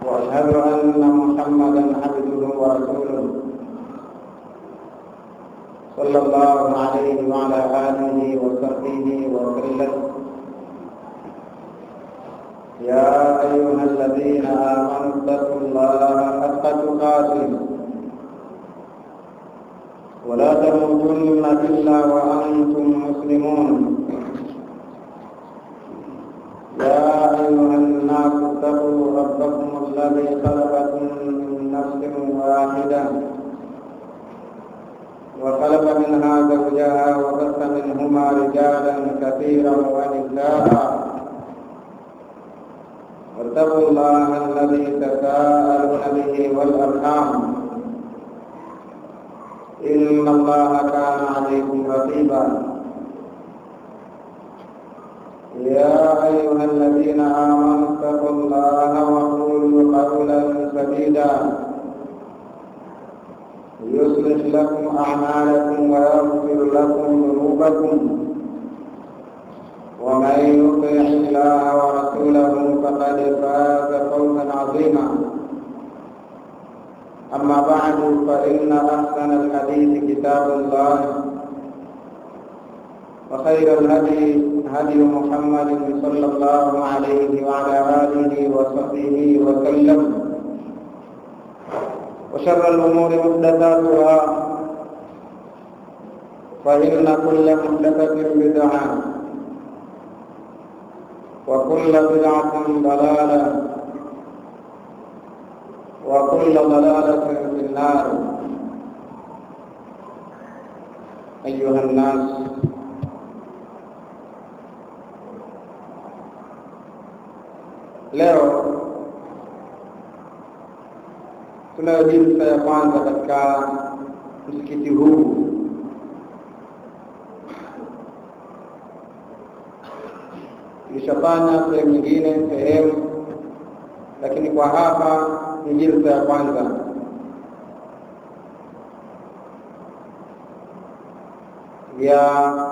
واشهد ان محمدا عبده ورسوله صلى الله عليه وعلى اله وصحبه وسلم يا ايها الذين امنوا اتقوا الله حق تقاته ولا تموتن الا وانتم مسلمون يا أيها الناس اتقوا ربكم الذي خلقكم من نفس واحدة وخلق منها زوجها وبث منهما رجالا كثيرا ونساء واتقوا الله الذي تساءلون به والأرحام إن الله كان عليكم رقيبا يا أيها الذين آمنوا اتقوا الله وقولوا قولا سديدا يصلح لكم أعمالكم ويغفر لكم ذنوبكم ومن يطع الله ورسوله فقد فاز فوزا عظيما أما بعد فإن أحسن الحديث كتاب الله وخير الهدي هدي محمد صلى الله عليه وعلى آله وصحبه وسلم وشر الأمور محدثاتها فإن كل محدثة بدعة وكل بدعة ضلالة وكل ضلالة في النار أيها الناس Leo tunayo jinsa ya kwanza katika msikiti huu tulishafanya sehemu nyingine sehemu, lakini kwa hapa ni jinsa ya kwanza. ya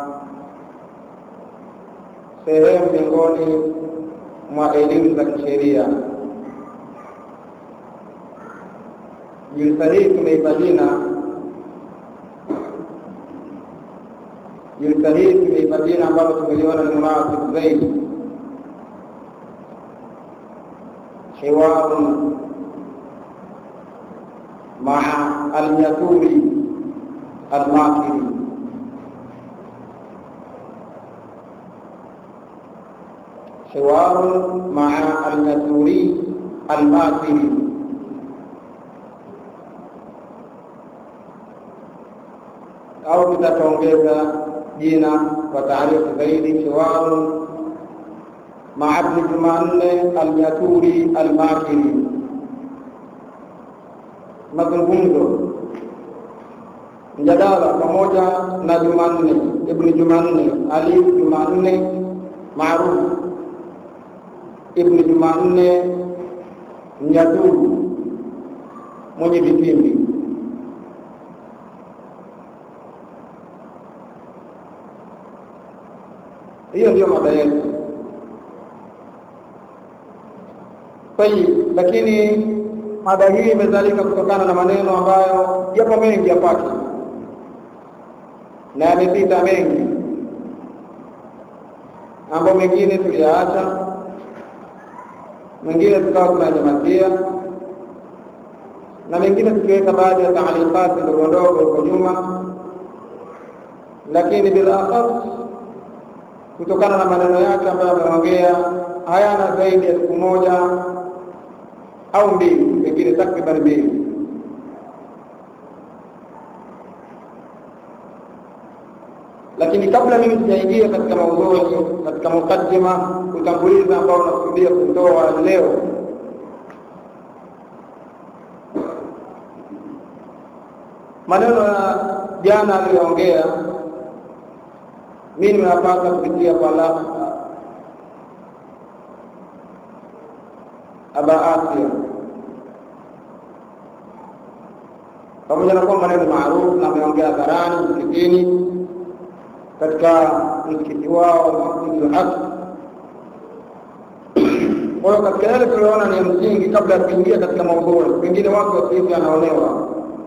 sehemu miongoni mwa elimu za kisheria. Jilsa hii tumeipa jina, jilsa hii tumeipa jina ambalo tumeliona ni munasib zaidi, hiwarun maa alyaturi almakiri حوار مع المسؤولي الماثري au tutataongeza jina kwa taarifu zaidi hiwaru maa Ibn Jumanne Alnyaturi Almakiri, mazungumzo mjadala pamoja na Jumanne Ibn Jumanne Ali Jumanne maarufu Ibn Jumanne Mnyaturu mwenye vitimbi. Hiyo ndiyo mada yetu. Tayib, lakini mada hii imezalika kutokana na maneno ambayo yapo mengi yapake na yamepita mengi, ambayo mengine tuliyaacha mengine tukawa tunanyamazia na mengine tukiweka baadhi ya taalikati ndogo ndogo huko nyuma, lakini bila akhas, kutokana na maneno yake ambayo ameongea hayana zaidi ya siku moja au mbili, pengine takriban mbili. Lakini kabla mimi sijaingia katika maudhui, katika mukaddima, utangulizi ambao unakusudia kutoa leo, maneno ya jana aliyoongea mimi nimeyapata kupitia kwa la Aba Asia, pamoja na kwamba maneno maarufu na ameongea hadharani msikitini katika msikiti wao Masjidul Aqsa Kwa hiyo katika yale tuliyoona ni ya msingi, kabla ya kuingia katika maudhui, pengine watu wasihivi anaonewa,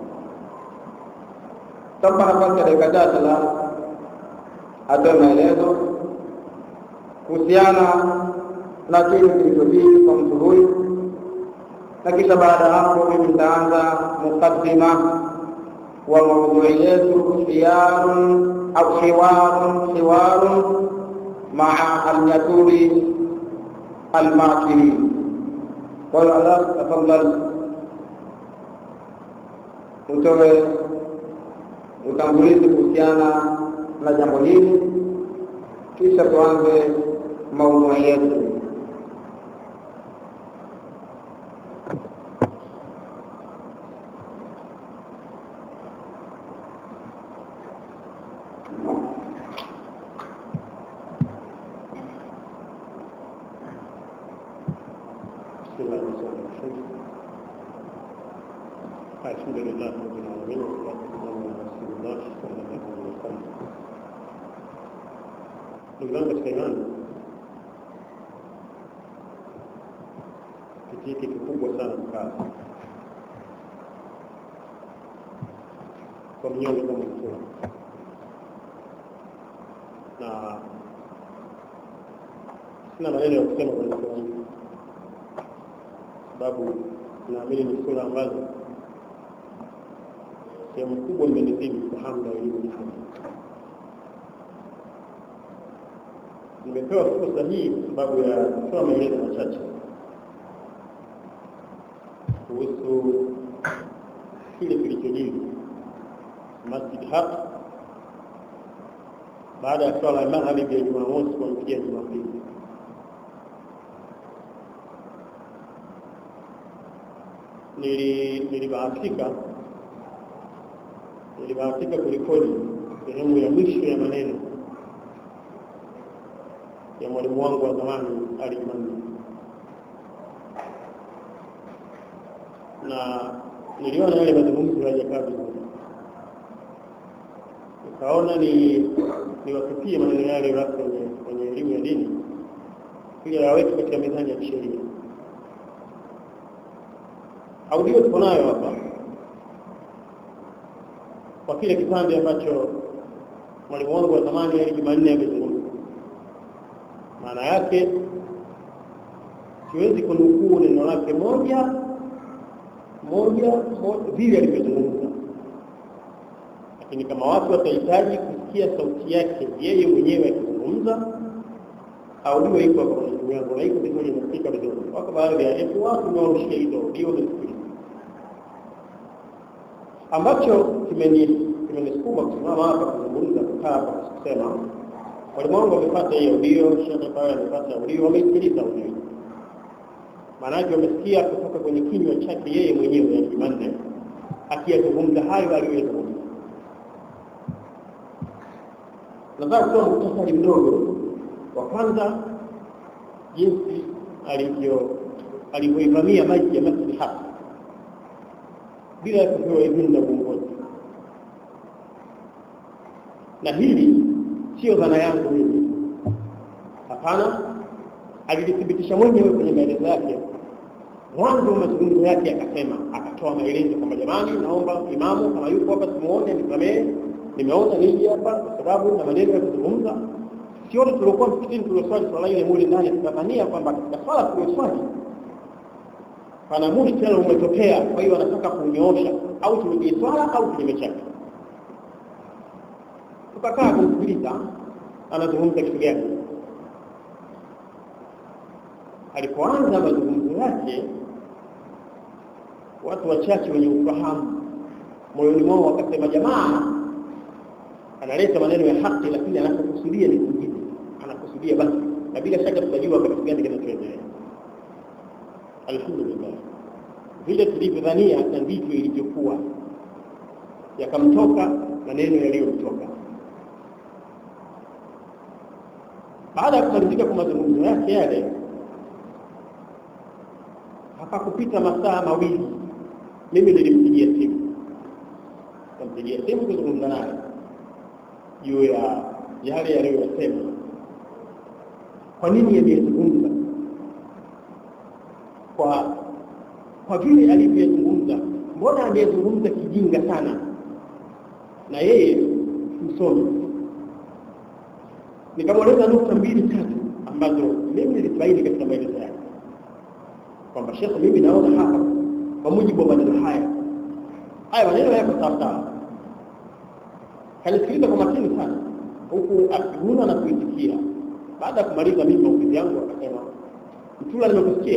tampa nafasi ya dakika chache la atoe maelezo kuhusiana na kile kilichojiri kwa mtu huyu, na kisha baada ya hapo mimi nitaanza mukaddima wa maudhui yetu, khiyarun au hiwarun hiwarun maa alyaturi almakirin. Kwa hiyo Allah, tafadhali utoe utangulizi kuhusiana na jambo hili, kisha tuanze maudhui yetu. بسم الله الرحمن الرحيم الحمد لله رب العالمين والصلاة والسلام على رسول الله صلى الله عليه وسلم ndugu zangu katika imani kitu hiki kikubwa sana kukaa kwa mnyonge kama mtua na sina maneno ya kusema kwenye sura hii sababu naamini ni sura ambazo sehemu kubwa imenizidi kufahamu na elimu ni haki. Nimepewa fursa hii kwa sababu ya kutoa maelezo machache kuhusu kile kilichojiri Masjid Haq baada ya swala ya magharibi ya Jumamosi kuamkia Jumapili. nili nilibahatika nilibahatika kurekodi sehemu ya mwisho ya maneno ya mwalimu wangu wa zamani Ali Jumanne, na niliona yale mazungumzo hayajakaa vizuri, nikaona ni niwatupie maneno yale watu wenye wenye elimu ya dini ili yaweke katika mizani ya kisheria audio tuko nayo hapa kwa kile kipande ambacho mwalimu wangu wa zamani Ali Jumanne amezungumza. Maana yake siwezi kunukuu neno lake moja moja vile alivyozungumza, lakini kama watu watahitaji kusikia sauti yake yeye mwenyewe akizungumza, audio iko hapa kwenye simu yangu na iko vizuri, inasikika vizuri. Wako baadhi ya etu watu wanaorushia hizo audio wamesikiliza ambacho kimenisukuma kusimama hapa kuzungumza, kukaa hapa kusema, walimu wangu wamepata hii audio, shekhe pale amepata audio, wameisikiliza audio. Maana yake wamesikia kutoka kwenye kinywa chake yeye mwenyewe, yani Jumanne akiyazungumza hayo aliyoyazungumza. Nataka kutoa muhtasari mdogo wa kwanza, jinsi alivyo alivyoivamia maji ya Masjid Haq bila ya kupewa idhini na uongozi. Na hili sio dhana yangu mimi, hapana, alilithibitisha mwenyewe kwenye maelezo yake. Mwanzo wa mazungumzo yake akasema, akatoa maelezo kwamba jamani, naomba imamu kama yuko hapa simuone, nisamehe, nimeona niji hapa kwa sababu na maneno ya kuzungumza. Sione tuliokuwa msikitini tulioswali swala ile mule ndani, tukadhania kwamba katika swala tulioswali pana mushkila umetokea, kwa hiyo anataka kunyoosha au turudie swala au kinyume chake. Tukakaa kumsikiliza anazungumza kitu gani. Alipoanza mazungumzo yake, watu wachache wenye ufahamu moyoni mwao wakasema, jamaa analeta maneno ya haki, lakini anachokusudia ni kingine, anakusudia basi, na bila shaka tutajua kitu gani kinachoendelea. Alhamdulillah, vile tulivyodhania na ndivyo ilivyokuwa, yakamtoka maneno yaliyomtoka. Baada ya kumalizika kwa mazungumzo yake yale, hapakupita masaa mawili, mimi nilimpigia simu, nikampigia simu kuzungumza naye juu ya yale yaliyoyasema, kwa nini yaliyezungumza kwa kwa vile alivyozungumza mbona amezungumza kijinga sana na yeye msomi nikamweleza nukta mbili tatu ambazo mimi nilifaidi katika maelezo yake kwamba shekhe mimi naona hapa kwa mujibu wa maneno haya haya maneno yako sawasawa kanisikiliza kwa makini sana huku akiguna na kuitikia baada ya kumaliza mimi maofisi yangu akasema mtula nimekusikia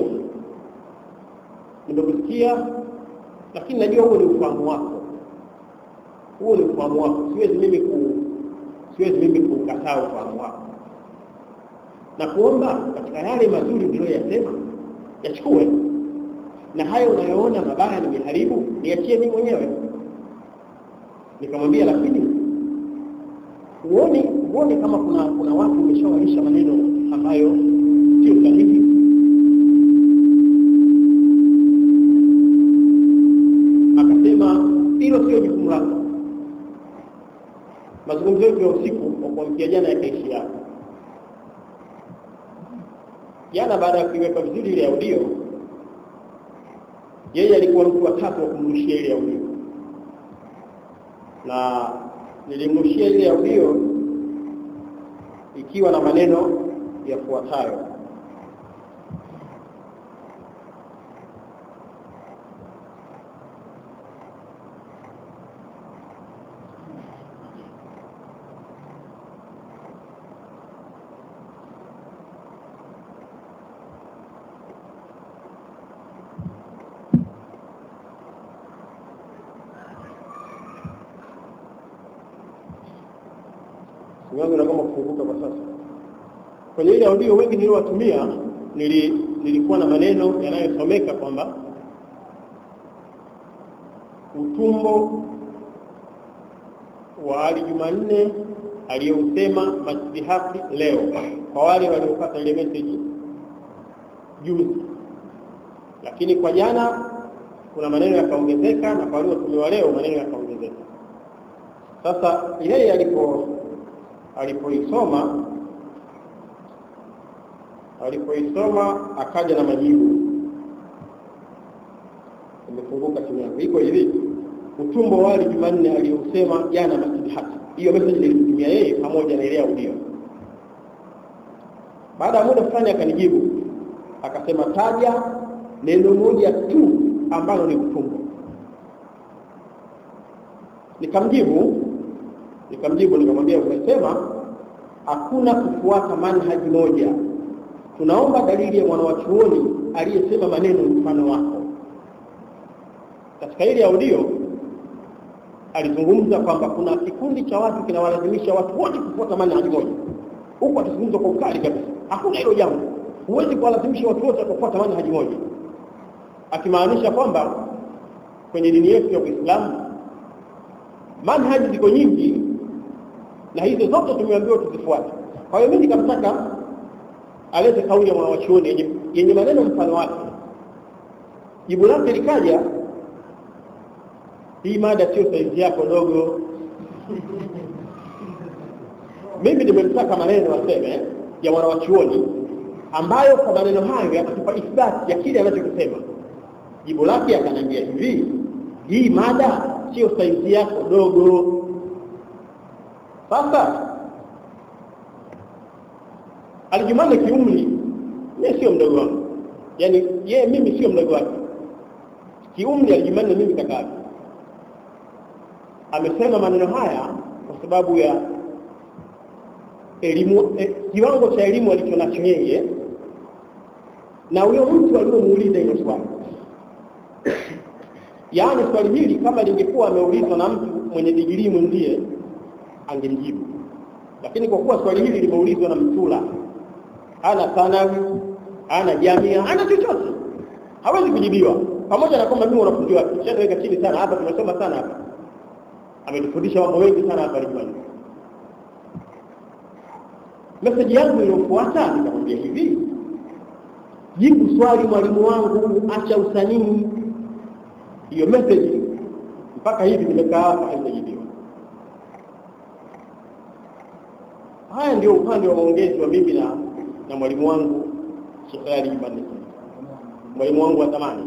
nimekusikia lakini najua huo ni ufahamu wako huo ni ufahamu wako siwezi mimi ku siwezi mimi kukataa ufahamu wako na kuomba katika yale mazuri niliyoyasema yachukue na hayo unayoona mabaya nimeharibu niachie mimi mwenyewe nikamwambia lakini huoni huoni kama kuna kuna watu umeshawaisha maneno ambayo sio sahihi akasema hilo sio jukumu lako mazungumzo yetu ya usiku kwa kuamkia jana yakaishi hapo jana baada ya kuiweka vizuri ile audio yeye alikuwa mtu wa tatu wa kumrushia ile audio na nilimrushia ile audio ikiwa na maneno yafuatayo simu yangu inagoma kufunguka kwa sasa. Kwenye ile audio wengi niliowatumia nili, nilikuwa na maneno yanayosomeka kwamba utumbo wa Ali Jumanne aliyousema Masjidi Hafi leo, kwa wale waliopata ile message juzi, lakini kwa jana kuna maneno yakaongezeka, na kwa waliotumiwa leo maneno yakaongezeka. Sasa yeye alipo alipoisoma alipoisoma akaja na majibu imefunguka simu yangu iko hivi utumbo wali jumanne aliyosema jana masjidi haki hiyo message nilitumia yeye pamoja na ile audio baada ya muda fulani akanijibu akasema taja neno moja tu ambalo ni utumbo nikamjibu nikamjibu nikamwambia umesema hakuna kufuata manhaji moja tunaomba dalili ya mwanawachuoni aliyesema maneno mfano wako katika ile audio alizungumza kwamba kuna kikundi cha watu kinawalazimisha watu wote kufuata manhaji moja huku atazungumza kwa ukali kabisa hakuna hilo jambo huwezi kuwalazimisha watu wote kufuata manhaji moja akimaanisha kwamba kwenye dini yetu ya Uislamu manhaji ziko nyingi na hizo zote tumeambiwa tuzifuate. Kwa hiyo mimi nikamtaka alete kauli ya mwanawachuoni yenye, yenye maneno mfano wake. Jibu lake likaja, hii mada sio saizi yako dogo. mimi nimemtaka maneno aseme ya mwanawachuoni ambayo kwa maneno hayo yakatupa ithbati ya kile anachokisema. Jibu lake akaniambia hivi, hii mada sio saizi yako dogo. Sasa Alijumanne kiumri mimi sio mdogo wangu, yaani yeye mimi sio mdogo wake kiumri. Alijumanne mimi kaka yake amesema maneno haya kwa sababu ya elimu eh, kiwango cha elimu alichonacho yeye na huyo mtu aliyomuuliza hilo swali. Yaani swali hili kama lingekuwa ameulizwa na mtu mwenye digirii mwenzie angelijibu, lakini kwa kuwa swali hili limeulizwa na mtula, hana thanawi, hana jamia, hana chochote, hawezi kujibiwa, pamoja na kwamba mimi wanafunzi wake shaweka chini sana hapa, tumesoma sana hapa, ametufundisha mambo mengi sana hapa Lijumani. Meseji yangu iliyofuata nikamwambia hivi, jibu swali mwalimu wangu, acha usanii. Hiyo meseji mpaka hivi nimekaa hapa haijajibiwa. Haya ndio upande wa maongezi wa mimi na na mwalimu wangu Sheikh Ali Jumanne. mwalimu wangu wa zamani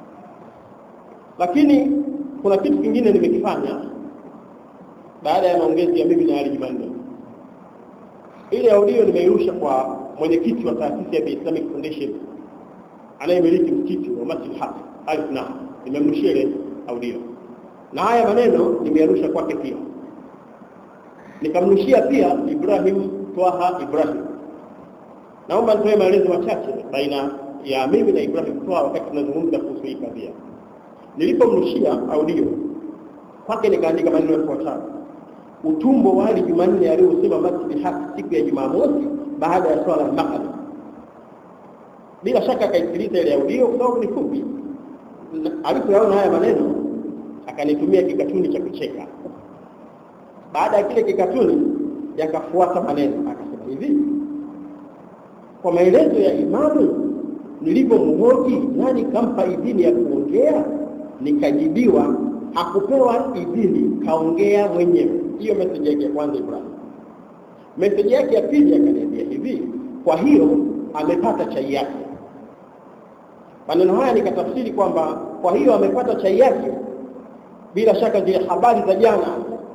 lakini kuna kitu kingine nimekifanya baada ya maongezi ya mimi na Ali Jumanne ile audio nimeirusha kwa mwenyekiti wa taasisi ya The Islamic Foundation anayemiliki msikiti wa Masjid Haq Alif na nimemrushia ile audio na haya maneno nimeyarusha kwake pia nikamrushia pia Ibrahim Twaha Ibrahim naomba nitoe maelezo machache baina ya mimi na Ibrahim Twaha wakati tunazungumza kuhusu hii kadhia nilipomrushia audio kwake nikaandika maneno yafuatayo utumbo wa Ali Jumanne aliyosema Masjid Haq siku ya Jumamosi baada ya swala ya maghrib bila shaka akaisikiliza ile audio kwa sababu ni fupi alipoyaona haya maneno akanitumia kikatuni cha kucheka baada ya kile kikatuni yakafuata maneno akasema hivi kwa maelezo ya imamu nilipomhoji nani kampa idhini ya kuongea nikajibiwa hakupewa idhini kaongea mwenyewe hiyo meseji yake ya kwanza Ibrahim meseji yake ya pili akaniambia hivi kwa hiyo amepata chai yake maneno haya nikatafsiri kwamba kwa hiyo amepata chai yake bila shaka zile habari za jana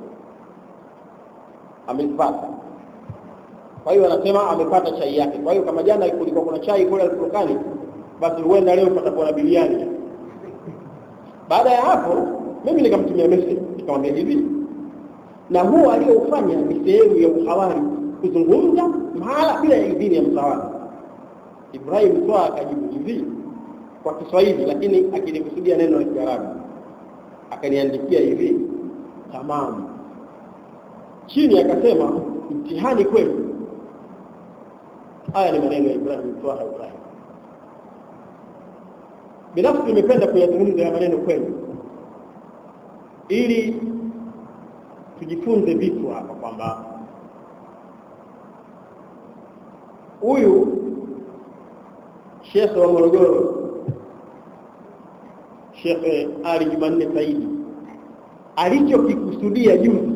amezipata kwa hiyo anasema amepata chai yake kwa hiyo kama jana kulikuwa kuna chai kule alipokani basi huenda leo patakuwa na biliani baada ya hapo mimi nikamtumia message nikamwambia hivi na huo aliyoufanya ni sehemu ya uhawari kuzungumza mahala bila ya idhini ya mtawala Ibrahim Twaa akajibu hivi kwa Kiswahili lakini akilikusudia neno la Kiarabu akaniandikia hivi tamamu chini akasema mtihani kwenu haya ni maneno ya Ibrahim Twaa Ibrahim binafsi nimependa kuyazungumza ya maneno kwenu ili tujifunze vitu hapa kwamba huyu shekhe wa Morogoro Shekhe Ali Jumanne Saidi alichokikusudia juzi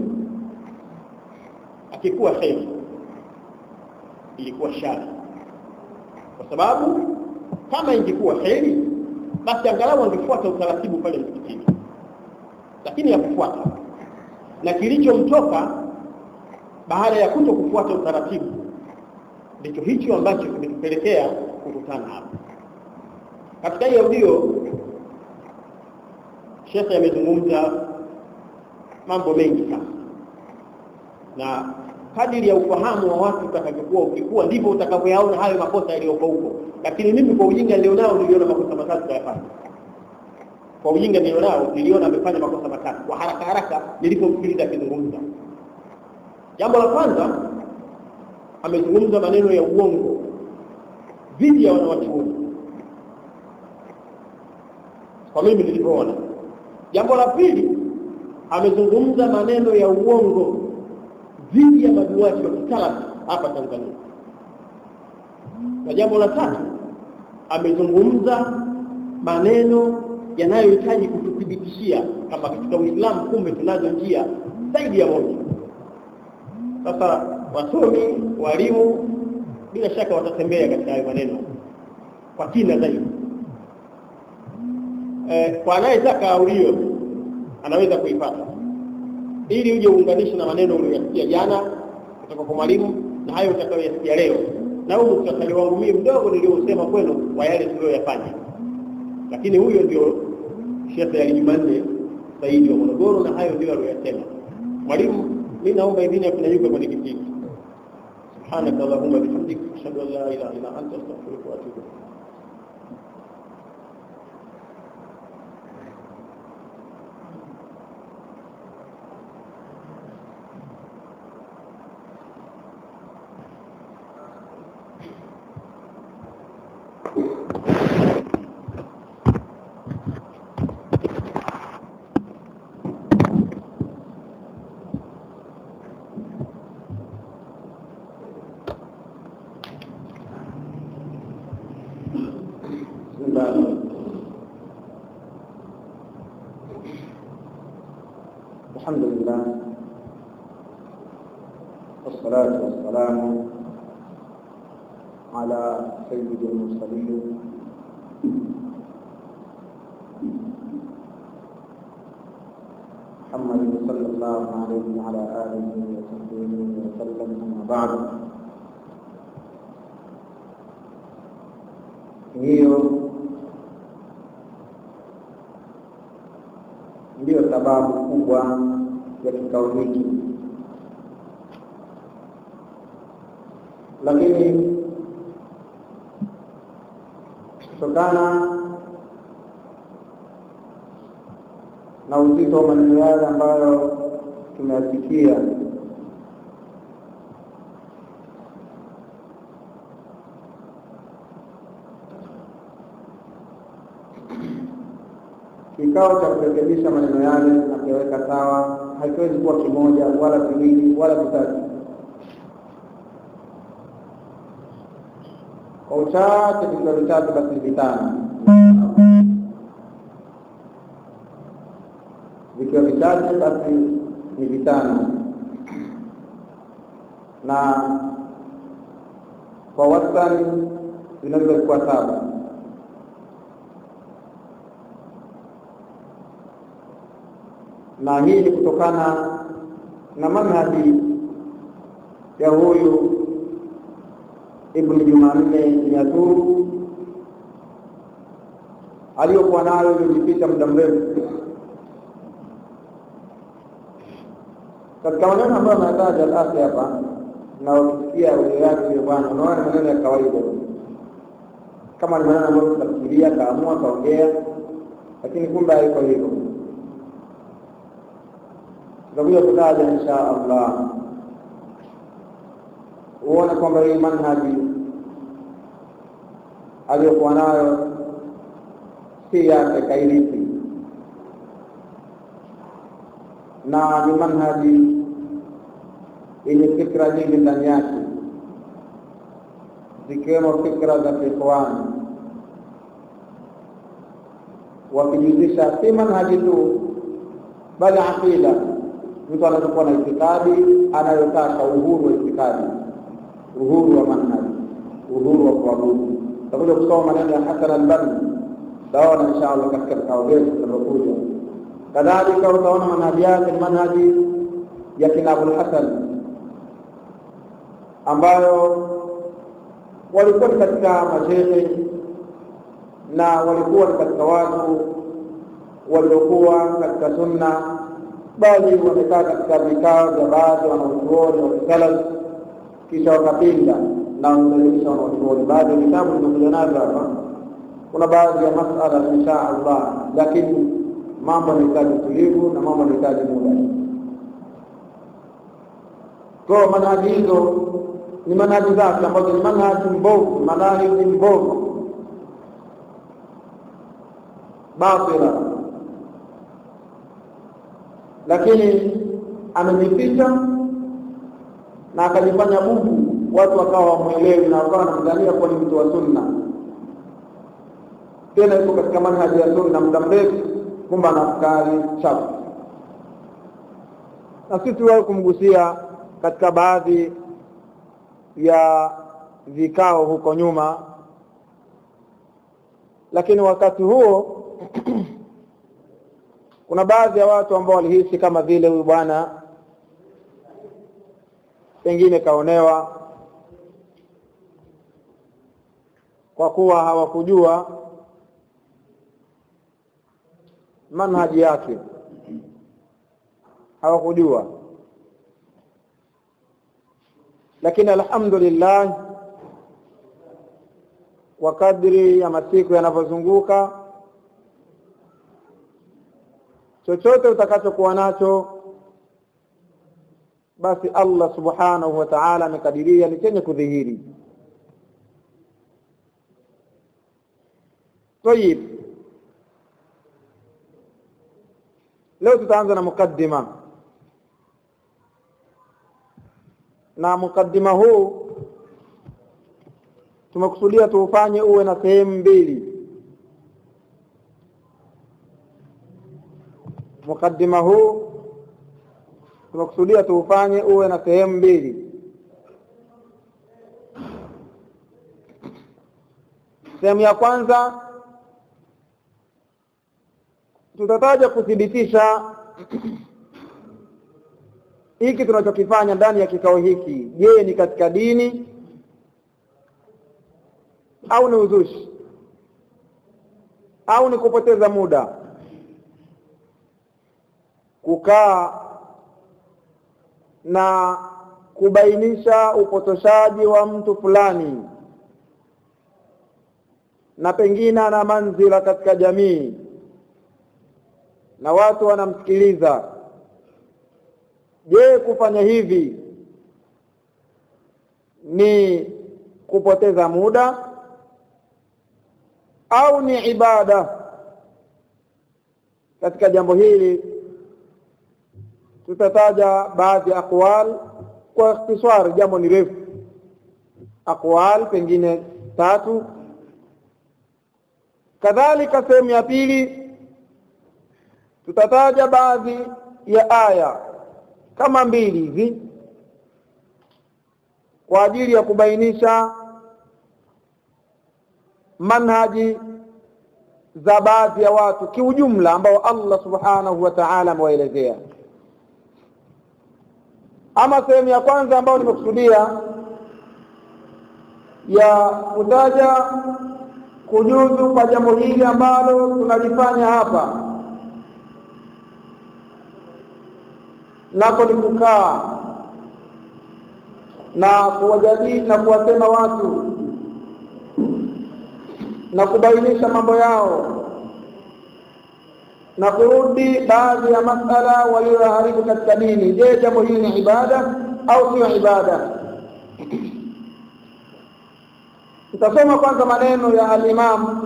akikuwa kheri ilikuwa shari kwa sababu kama ingekuwa kheri basi angalau angefuata utaratibu pale msikitini lakini hakufuata na kilichomtoka baada ya kuto kufuata utaratibu ndicho hicho ambacho kimetupelekea kukutana hapa katika hii audio shekhe amezungumza mambo mengi sana na kadiri ya ufahamu wa watu utakavyokuwa ukikuwa ndivyo utakavyoyaona hayo makosa yaliyoko huko lakini mimi kwa ujinga nilionao niliona makosa matatu kayafanya kwa ujinga nilionao niliona amefanya makosa matatu kwa haraka haraka nilipomsikiliza akizungumza jambo la kwanza amezungumza maneno ya uongo dhidi ya wanawachuoni kwa mimi nilivyoona jambo la pili amezungumza maneno ya uongo dhidi ya maduati wa kitalafi hapa Tanzania na jambo la tatu amezungumza maneno yanayohitaji kututhibitishia kama katika Uislamu kumbe tunazo njia zaidi ya moja sasa wasomi walimu bila shaka watatembea katika hayo maneno kwa kina zaidi e, kwa anayetaka aulio anaweza kuipata ili uje uunganishe na maneno uliyosikia jana kutoka kwa mwalimu na hayo utakayoyasikia leo na huu muktasari wangu mimi mdogo niliosema kwenu wa yale tuliyoyafanya lakini huyo ndio Sheikh Ali Jumanne Saidi wa Morogoro na hayo ndio aliyosema mwalimu mimi naomba idhini ya kunyanyuka kwenye kiti سبحانك اللهم وبحمدك اشهد ان لا اله الا انت استغفرك واتوب اليك الحمد لله والصلاة والسلام على سيد المرسلين محمد صلى الله عليه وعلى آله وصحبه وسلم أما بعد hiyo ndiyo sababu kubwa ya kikao hiki, lakini kutokana na uzito wa maneno yale ambayo tumeyasikia kikao cha kurekebisha maneno yale na kuyaweka sawa hakiwezi kuwa kimoja wala viwili wala vitatu. Kwa uchache vikiwa vitatu, basi vitano, vikiwa vichache, basi ni vitano, na kwa wastani vinaweza kuwa saba. na hii ni kutokana na manhaji ya huyu Ibn Jumanne Nyaturu aliyokuwa nayo iliyojipita muda mrefu katika maneno ambayo anataja alasi hapa, na ukisikia ule yake yule bwana, unaona ni maneno ya kawaida, kama ni maneno ambayo tutafikiria, kaamua kaongea, lakini kumbe haiko hivyo tutakuja kutaja insha Allah, uone kwamba hii manhaji aliyokuwa nayo si yake kairithi, na ni manhaji yenye fikra nyingi ndani yake, zikiwemo fikra za kiikhwani, wakijuzisha si manhaji tu, bali aqida mtu anazokuwa na itikadi anayotaka uhuru wa itikadi, uhuru wa manhaji, uhuru wa kuabudu. Tutakuja kusoma maneno ya Hasan al-Banna, utaona insha Allah katika vikao vyetu vinavyokuja. Kadhalika utaona manhaji yake ni manhaji ya kina Abul Hasan ambayo walikuwa ni katika mashehe na walikuwa ni katika watu waliokuwa katika sunna bali wamekaa katika vikao vya baadhi wanaochuoni wa kisalaf, kisha wakapinda na wameelimisha wanaochuoni. Baadhi ya vitabu vimekuja navyo hapa, kuna baadhi ya masala insha Allah, lakini mambo yanahitaji utulivu na mambo yanahitaji muda. Kwa manhaji hizo ni manhaji zake ambazo ni manhaji mbovu, manhaji mbovu batila lakini amejificha na akajifanya bubu, watu wakawa wamwelewi na wakawa wanamdhania kuwa ni mtu wa sunna, tena yuko katika manhaji ya sunna muda mrefu, kumbe ana afkari chafu. Na sisi tuwahi kumgusia katika baadhi ya vikao huko nyuma, lakini wakati huo kuna baadhi ya watu ambao walihisi kama vile huyu bwana pengine kaonewa kwa kuwa hawakujua manhaji yake, hawakujua. Lakini alhamdulillah, kwa kadri ya masiku yanavyozunguka chochote utakachokuwa nacho basi Allah subhanahu wa ta'ala amekadiria ni chenye kudhihiri. Tayib, leo tutaanza na mukaddima, na mukaddima huu tumekusudia tuufanye uwe na sehemu mbili. Mukaddima huu tumekusudia tuufanye uwe na sehemu mbili. Sehemu ya kwanza tutataja kuthibitisha hiki tunachokifanya ndani ya kikao hiki je ni katika dini au ni uzushi au ni kupoteza muda kukaa na kubainisha upotoshaji wa mtu fulani na pengine ana manzila katika jamii na watu wanamsikiliza je kufanya hivi ni kupoteza muda au ni ibada katika jambo hili tutataja baadhi ya aqwal kwa ikhtisar jambo ni refu aqwal pengine tatu kadhalika sehemu ya pili tutataja baadhi ya aya kama mbili hivi kwa ajili ya kubainisha manhaji za baadhi ya watu kiujumla ambao Allah subhanahu wa ta'ala amewaelezea ama sehemu ya kwanza ambayo nimekusudia ya kutaja kujuzu kwa jambo hili ambalo tunalifanya hapa nako ni kukaa na kuwajadili na kuwasema watu na kubainisha mambo yao na kurudi baadhi ya masala walioharibu katika dini je jambo hili ni ibada au sio ibada tutasoma kwanza maneno ya al-Imam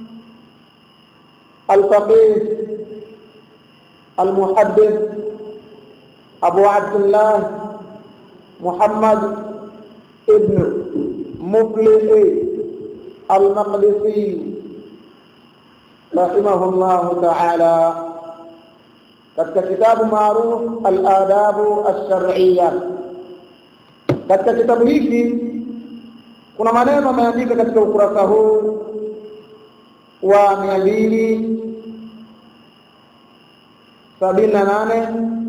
al-Faqih al-Muhaddith Abu Abdullah Muhammad ibn Muflih al-Maqdisi rahimahullah ta'ala katika kitabu maarufu al-adabu ash-shar'iyya katika kitabu hiki kuna maneno ameandika katika ukurasa huu wa mia mbili sabini na nane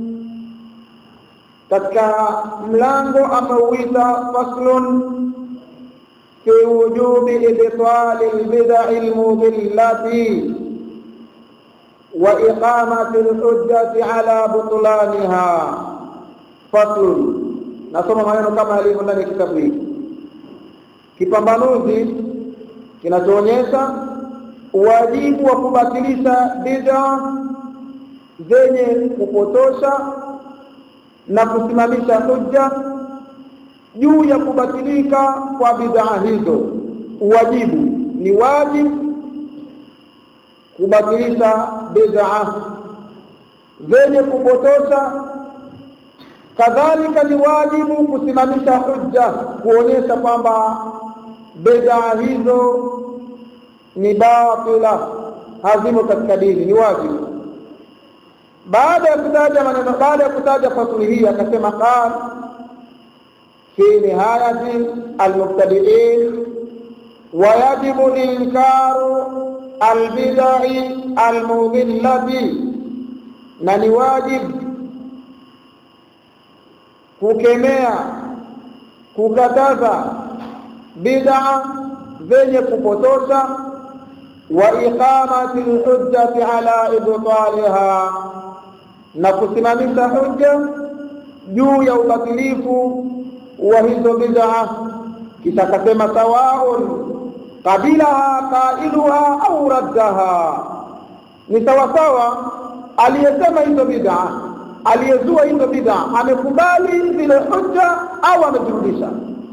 katika mlango ameuita faslun fi wujubi ibtali albidai almudillati wa iqamati alhujjati ala butlaniha faslun nasoma maneno kama yalivyo ndani ya kitabu hiki kipambanuzi kinachoonyesha uwajibu wa kubatilisha bid'a zenye kupotosha na kusimamisha hujja juu ya kubatilika kwa bid'a hizo. Uwajibu ni wajibu kubatilisha bid'a zenye kupotosha kadhalika ni wajibu kusimamisha hujja kuonyesha kwamba bid'a hizo ni batila hazimo katika dini ni wajibu baada ya kutaja maneno baada ya kutaja fasuli hii akasema qal fi nihayati almubtadiin ويجب إنكار البدع المضلة na ni wajibu kukemea kukataza bid'a zenye kupotosha wa iqamati alhujjati ala ibtaliha na kusimamisha hujja juu ya ubatilifu wa hizo bid'a kisha akasema sawaun qabilaha qailuha au raddaha ni sawasawa aliyesema hizo bid'a aliyezua hizo bid'a amekubali zile hujja au amezirudisha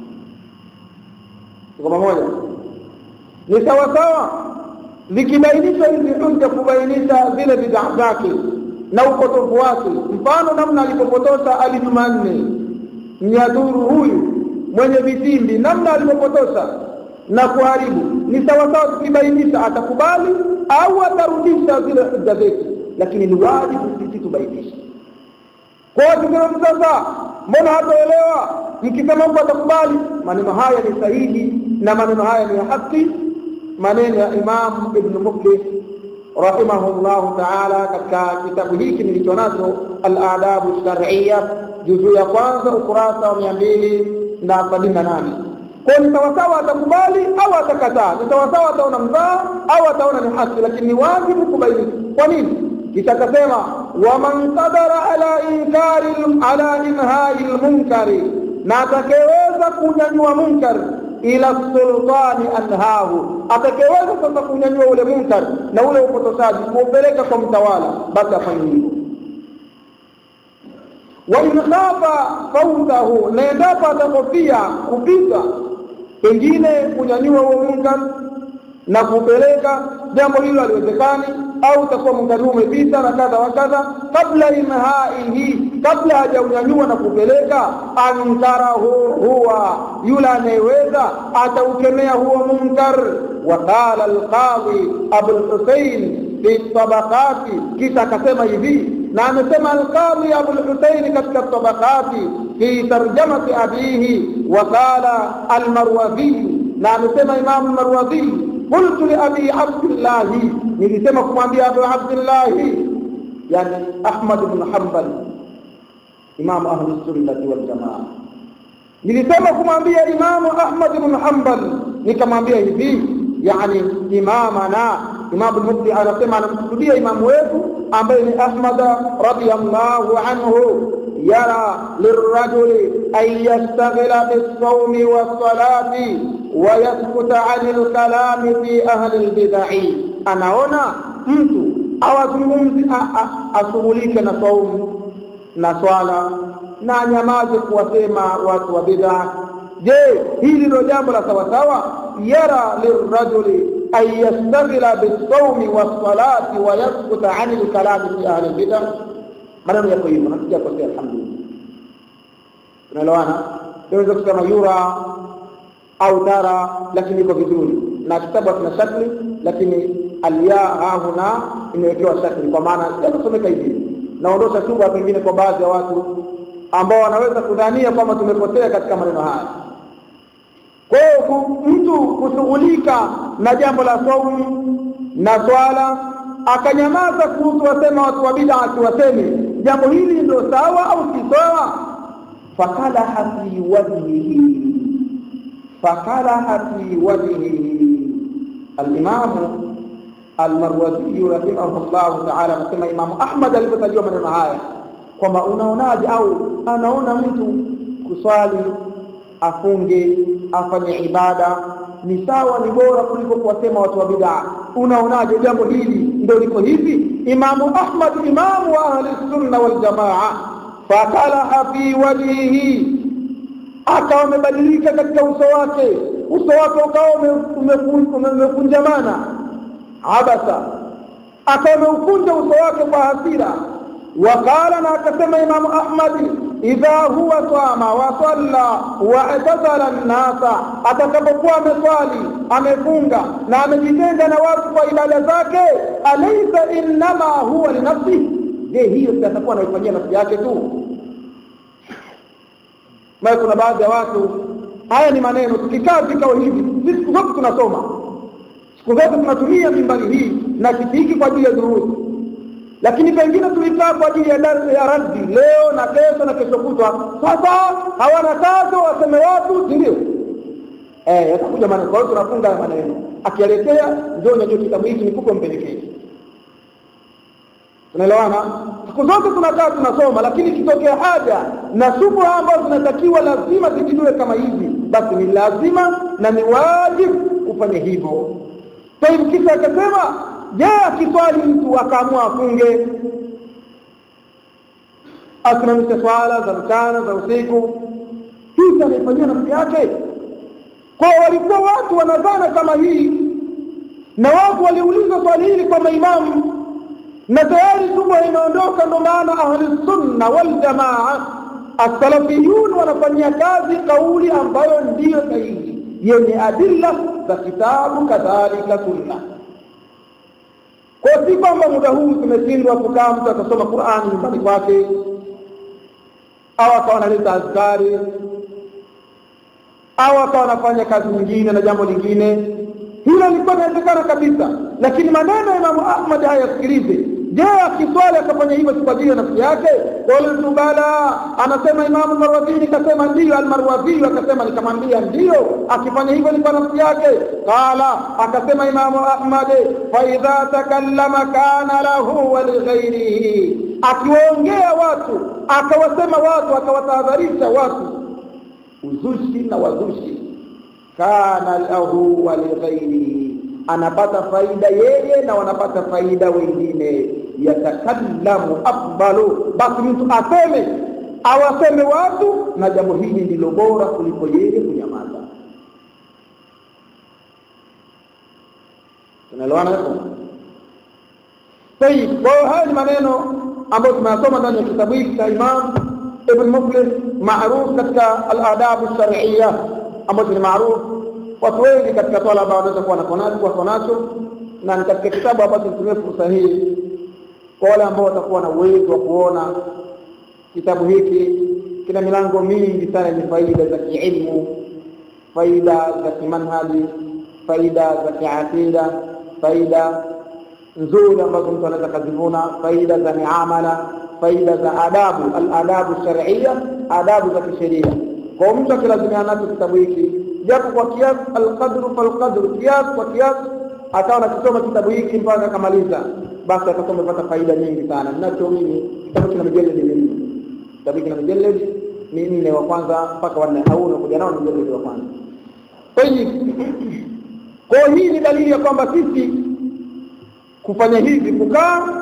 kwa pamoja ni sawa sawa zikibainishwa hizi hujja kubainisha zile bid'a zake na upotofu wake mfano namna alipopotosha Ali Jumanne mnyadhuru huyu mwenye vitimbi namna alipopotosha na kuharibu ni sawa sawa tukibainisha atakubali au atarudisha zile hujja zetu lakini ni wajibu sisi tubainishe kwa hiyo sasa mbona hataelewa mkisema mtu atakubali maneno haya ni sahihi na maneno haya ni ya haki maneno ya Imam Ibn Muflih rahimahullah ta'ala katika kitabu hiki nilicho nacho al-adabu shar'iyya juzuu ya kwanza ukurasa wa mia mbili na sabini na nane kwa ni sawasawa atakubali au atakataa ni sawasawa ataona mzaa au ataona ni haki lakini ni wajibu kubaini kwa nini kisha akasema waman qadara ala inkari ala inhai lmunkari na atakayeweza kunyanyua munkar ila sultani anhahu atakayeweza sasa kunyanyua ule munkar na ule upotoshaji kuupeleka kwa mtawala basi afanye hivyo wa in khafa fautahu na endapo atakofia kupita pengine kunyanyua huo munkar na kupeleka jambo hilo haliwezekani au utakuwa munkari huu umepita na kadha wa kadha kabla inhaihi kabla hajaunyanyua na kupeleka ankarahu huwa yule anayeweza ataukemea huo munkar waqala alqadhi abulhusein fi tabaqati kisha akasema hivi na amesema alqadhi abulhusein katika tabaqati fi tarjamati abihi waqala almarwadhi na amesema imamu almarwadhi قلت لأبي عبد الله nilisema kumwambia Abu Abdullah yani Ahmad ibn Hanbal Imam Ahli Sunnah wal Jamaa nilisema kumwambia Imam Ahmad ibn Hanbal nikamwambia hivi yani imamana Imam al-Mufti anasema anamkusudia imamu wetu ambaye ni Ahmad radiyallahu anhu yara lirrajuli an yastaghila bis-sawmi was-salati ويسكت عن الكلام في أهل البدع anaona mtu awazungumzi ashughulike na saumu na swala na anyamaze kuwasema watu wa bid'a je hili ndio jambo la sawasawa yara lirrajuli an yastaghila bisawmi wassalati wa yaskuta ani lkalami fi ahli lbida maneno yako hivyo hatujakosea alhamdulillah tunaelewana tunaweza kusema yura au tara lakini iko vizuri na kitabu kina shakli lakini alya hahuna imewekewa shakli kwa maana yakusomeka hivi naondosha shubha pengine kwa baadhi ya watu ambao wanaweza kudhania kwamba tumepotea katika maneno haya kwa hiyo mtu kushughulika na jambo la saumu na swala akanyamaza kuhusu wasema watu wa bid'a asiwaseme jambo hili ndio sawa au si sawa fakalaha fi wajhihi فقرأ في وجهه الإمام المروزي رحمه الله تعالى كما إمام أحمد alipotajwa maneno haya kwamba unaonaje au anaona mtu kuswali afunge afanye ibada ni sawa ni bora kuliko kuwasema watu wa bid'a unaonaje jambo hili ndio liko hivi imamu ahmad imamu wa ahli sunna wal jamaa fakalaha fi wajhihi akawa amebadilika katika uso wake uso wake ukawa umekunjamana abasa akawa ameukunja uso wake kwa hasira waqala na akasema imamu ahmadi idha huwa sama wa salla wa atazala nnasa atakapokuwa ameswali amefunga na amejitenga na watu kwa ibada zake alaisa innama huwa linafsihi je hiyo atakuwa anaifanyia nafsi yake tu maana kuna baadhi ya watu haya ni maneno tukikaa vikao hivi sisi siku zote tunasoma siku zote tunatumia mimbari hii na kiti hiki kwa ajili ya durusi lakini pengine tulikaa kwa ajili ya darsa ya raddi leo na kesho na kesho kutwa sasa hawana kazi waseme watu si ndio eh yatakuja maneno kwa hiyo tunafunga maneno akialetea njoo nyanyue kitabu hiki nikupe mpelekee tunaelewana siku zote tunakaa tunasoma lakini ikitokea haja na subha ambazo zinatakiwa lazima zijidue kama hivi basi ni lazima na ni wajibu kufanya hivyo taibu kisa akasema je akiswali mtu akaamua afunge asimamishe swala za mchana za usiku hii anaifanyia nafsi yake kwa walikuwa watu wanadhana kama hii na watu waliuliza swali hili kwa maimamu na tayari subha imeondoka ndo maana ahli sunna wal jamaa as-salafiyun wanafanyia kazi kauli ambayo ndiyo sahihi yenye adilla za kitabu kadhalika sunna kwa si kwamba muda huu tumeshindwa kukaa mtu akasoma Qur'ani nyumbani kwake au akawa analeta azkari au akawa anafanya kazi nyingine na jambo lingine hilo lilikuwa linawezekana kabisa lakini maneno ya Imamu Ahmad hayasikilize je akiswali akafanya hivyo si kwa ajili ya nafsi yake qultu bala anasema imamu marwadhini kasema ndiyo almarwadhiyu akasema nikamwambia ndiyo akifanya hivyo ni kwa nafsi yake qala akasema imamu ahmad faidha takallama kana lahu wa lighairihi akiwaongea watu akawasema watu akawatahadharisha watu uzushi na wazushi kana lahu wa lighairihi anapata faida yeye na wanapata faida wengine yatakallamu afdalu basi mtu aseme awaseme watu na jambo hili ndilo bora kuliko yeye kunyamaza tunaelewana hapo طيب kwa hiyo haya ni maneno ambayo tumeyasoma ndani ya kitabu hiki cha Imam Ibn Muflih maarufu katika al-adab ash-shar'iyya ambacho ni maarufu watu wengi katika talaba wanaweza kuwa wako nacho na ni katika kitabu ambacho nitumie fursa hii kwa wale ambao watakuwa na uwezo wa kuona kitabu hiki kina milango mingi sana yenye faida za kiilmu faida za kimanhaji faida za kiakida faida nzuri ambazo mtu anaweza kazivuna faida za miamala faida za adabu aladabu shar'iyya adabu za kisheria kwa mtu akilazimia nacho kitabu hiki japo kwa kiasi alqadru falqadru kiasi kwa kiasi akawa nakisoma kitabu hiki mpaka akamaliza basi atakuwa amepata faida nyingi sana ninacho mimi kitabu kina mijeledi minne kitabu kina mijeledi minne wa kwanza mpaka wanne au unakuja nao ni mijeledi wa kwanza kwa hiyo kwa hii ni dalili ya kwamba sisi kufanya hivi kukaa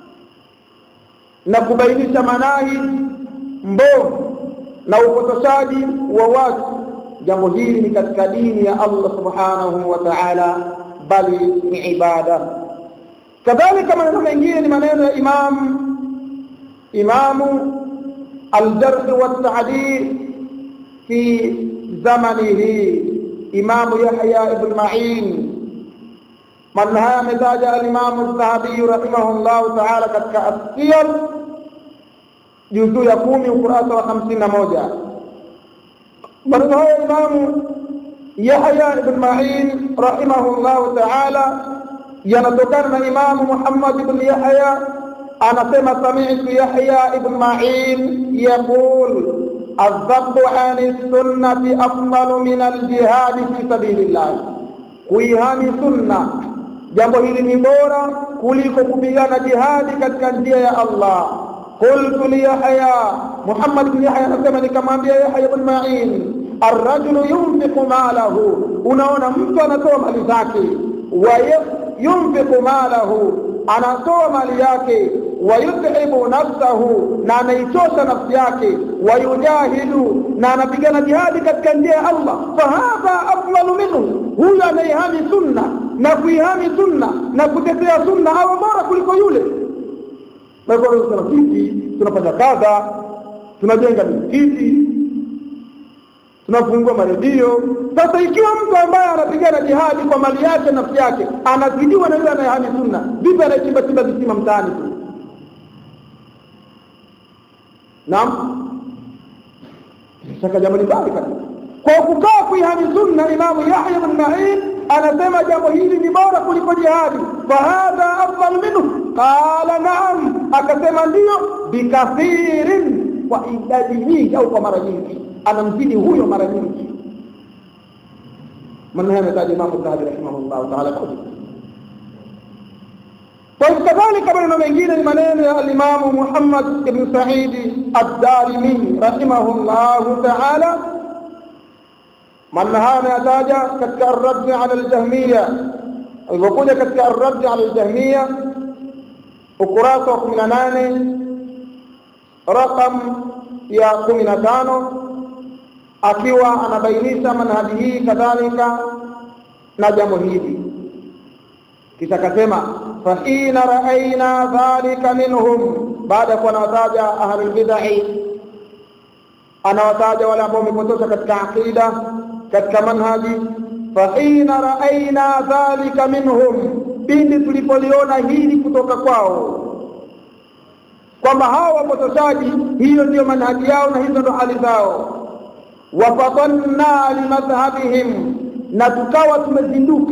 na kubainisha manahi mbovu na upotoshaji wa watu jambo hili ni katika dini ya Allah subhanahu wa ta'ala bali ni ibada kadhalika maneno mengine ni maneno ya imam imamu aljarh wa ta'dil fi zamanihi imamu yahya ibn ma'in man haya ametaja al-imam az-zahabi rahimahullah ta'ala katika as-siyar juzuu ya kumi ukurasa wa hamsini na moja maneno haya imamu yahya ibn ma'in rahimahullahu ta'ala yanatokana na imamu muhammad ibn yahya anasema sami'tu yahya ibn ma'in yaqul الذب عن السنة أفضل من الجهاد في سبيل الله kuihami sunna jambo hili ni bora kuliko kupigana jihadi katika njia ya Allah qultu li yahya muhammad ibn yahya anasema nikamwambia yahya ibn ma'in arrajulu yunfiqu malahu unaona mtu anatoa mali zake wa yunfiqu malahu anatoa mali yake wayudhibu nafsahu na anaichosha nafsi yake wayujahidu na anapigana jihadi katika njia ya Allah fahadha afdalu minhu huyu anaihami sunna na kuihami sunna na kutetea sunna awe bora kuliko yule sisi tunafanya kadha tunajenga misikiti tunafungua maredio sasa ikiwa mtu ambaye anapigana jihadi kwa mali yake nafsi yake anazidiwa na yule anayehami sunna vipi anaichimbatimba visima mtaani tu naam shaka jambo ni bali kabisa kwa kukaa kuihami sunna imamu yahya bin ma'in anasema jambo hili ni bora kuliko jihadi fahadha afdal minhu qala naam akasema ndiyo bikathirin kwa idadi nyingi au kwa mara nyingi anamzidi huyo mara nyingi maneno yametaja imamu dhahabi rahimahullahu taala وكذلك maneno mengine ni maneno ya alimamu Muhammad ibn Sa'id ad-Darimi rahimahullahu ta'ala maneno haya yataja katika ar-radd 'ala al-jahmiyya alipokuja katika ar-radd 'ala al-jahmiyya ukurasa wa 18 rakam ya 15 akiwa anabainisha manhaji hii kadhalika na jambo hili kisha akasema فحين رأينا ذلك منهم بعد كنا وتاجا أهل البدع أنا وتاجا ولا بوم كتوسا كتك عقيدة كتك منهجي فحين رأينا ذلك منهم pindi tulipoliona hili kutoka kwao kwamba hawa wapotoshaji hiyo ndiyo manhaji yao na hizo ndo hali zao wafatanna limadhhabihim na tukawa tumezinduka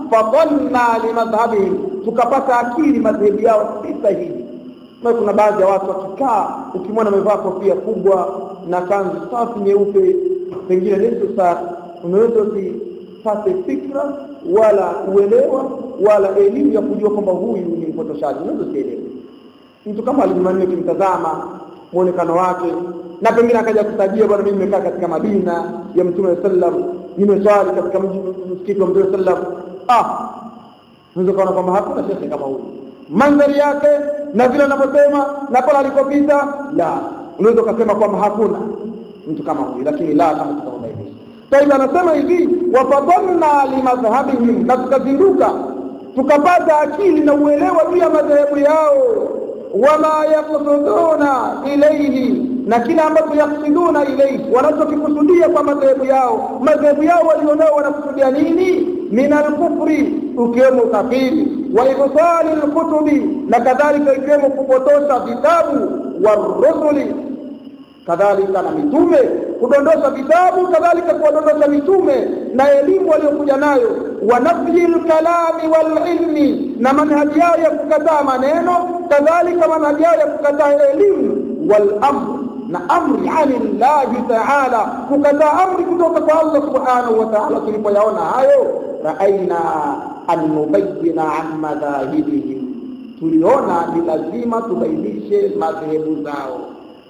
fadhanna limadhhabihim tukapata akili madhehebu yao si sahihi na kuna baadhi ya watu wakikaa ukimwona amevaa kofia kubwa na kanzu safi nyeupe pengine nusu saa unaweza usipate fikra wala uelewa wala elimu ya kujua kwamba huyu ni mpotoshaji unaweza usielewe mtu kama alijumanne ukimtazama muonekano wake na pengine akaja kutajia bwana mimi nimekaa katika madina ya mtume sallam nimeswali katika msikiti wa mtume sallam ah unaweza kuona kwamba hakuna shekhe kama huyu mandhari yake na vile anavyosema na pale alikopita la unaweza ukasema kwamba hakuna mtu kama huyu lakini la kama tutaubainisha taiba anasema hivi wafadhalna limadhhabihim na tukazinduka tukapata akili na uelewa juu ya madhehebu yao wama yaksuduna ilaihi na kila ambacho yaksuduna ilaihi wanachokikusudia kwa madhehebu yao madhehebu yao walionao wanakusudia nini min alkufri ukiwemo ukafiri wa ibtali lkutubi na kadhalika ikiwemo kupotosha vitabu warusuli kadhalika na mitume kudondosha vitabu kadhalika kuwadondosha mitume na elimu waliokuja nayo wa nafyi lkalami walilmi na manhaji yao ya kukataa maneno kadhalika manhaji yao ya kukataa elimu walamr na amri ani llahi taala kukataa amri kutoka kwa allah subhanahu wa taala tulipoyaona hayo raaina an nubayina an madhahibihim tuliona ni lazima tubainishe madhehebu zao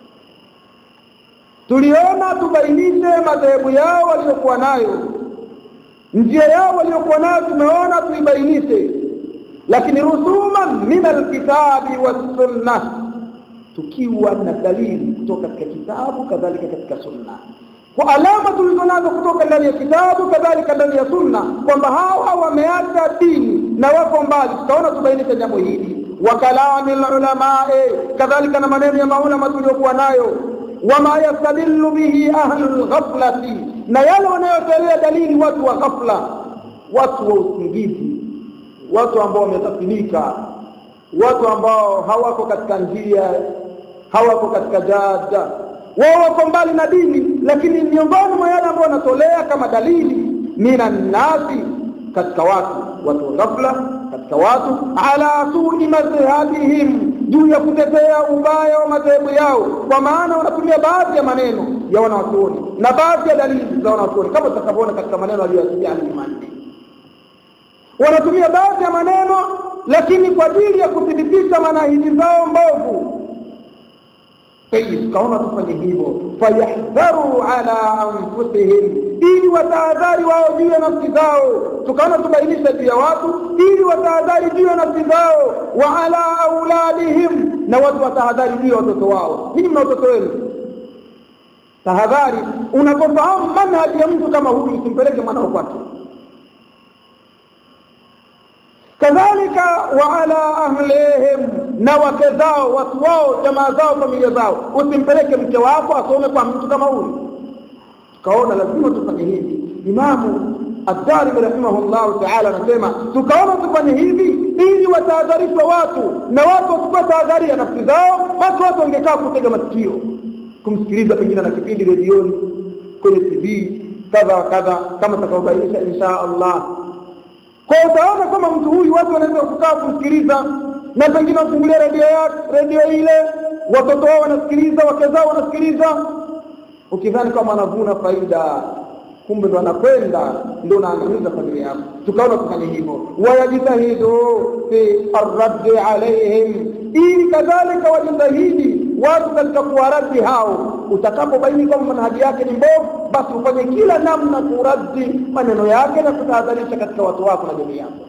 tuliona tubainishe madhehebu yao waliokuwa nayo njia yao waliokuwa nayo tumeona tuibainishe lakini rusuman min alkitabi wassunna tukiwa na dalili kutoka katika kitabu kadhalika katika sunna kwa alama tulizonazo kutoka ndani ya kitabu kadhalika ndani ya sunna kwamba hawa wameacha dini na wako mbali tutaona tubainishe jambo hili wa kalami lulamai kadhalika na maneno ya maulama tuliokuwa nayo wama yastadillu bihi ahlu lghaflati na yale wanayotolea dalili watu wa ghafla watu wa usingizi watu ambao wamesafinika watu ambao hawako katika njia hawako katika jada wao wako mbali na dini lakini miongoni mwa yale ambao wanatolea kama dalili minan nasi katika watu watu wa ghafla katika watu ala sui madhhabihim juu ya kutetea ubaya wa madhehebu yao kwa maana wanatumia baadhi ya maneno ya wanawachuoni na baadhi ya dalili za wanawachuoni kama tutakavyoona katika maneno aliyoyasikia Jumanne wanatumia baadhi ya maneno lakini kwa ajili ya kuthibitisha manahiji zao mbovu tukaona tufanye hivyo fayahdharu ala anfusihim ili watahadhari wao juu ya nafsi zao tukaona tubainisha juu ya watu ili watahadhari juu ya nafsi zao wa ala auladihim na watu watahadhari juu ya watoto wao nini mna watoto wenu tahadhari unapofahamu manhaji ya mtu kama huyu usimpeleke mwanao kwake kadhalika wa ala ahlihim na wake zao watu wao jamaa zao familia zao usimpeleke mke wako asome kwa mtu kama huyu tukaona lazima tufanye hivi imamu الدارمي رحمه الله تعالى anasema tukaona tufanye hivi ili watahadharishwa watu na watu wachukua tahadhari ya nafsi zao basi watu wangekaa kutega masikio kumsikiliza pengine na kipindi redioni kwenye tv kadha wa kadha kama tutakaobainisha insha allah kwa utaona kama mtu huyu watu wanaweza kukaa kumsikiliza na pengine wafungulia redio redio ile watoto wao wanasikiliza wake zao wanasikiliza ukidhani kama anavuna faida kumbe ndo anakwenda ndo unaangamiza familia yako tukaona kufanya hivyo wayajitahidu fi arraddi alaihim ili kadhalika wajitahidi watu katika kuwaraddi hao utakapobaini kwamba manhaji yake ni mbovu basi ufanye kila namna kuraddi maneno yake na kutahadharisha katika watu wako na jamii yako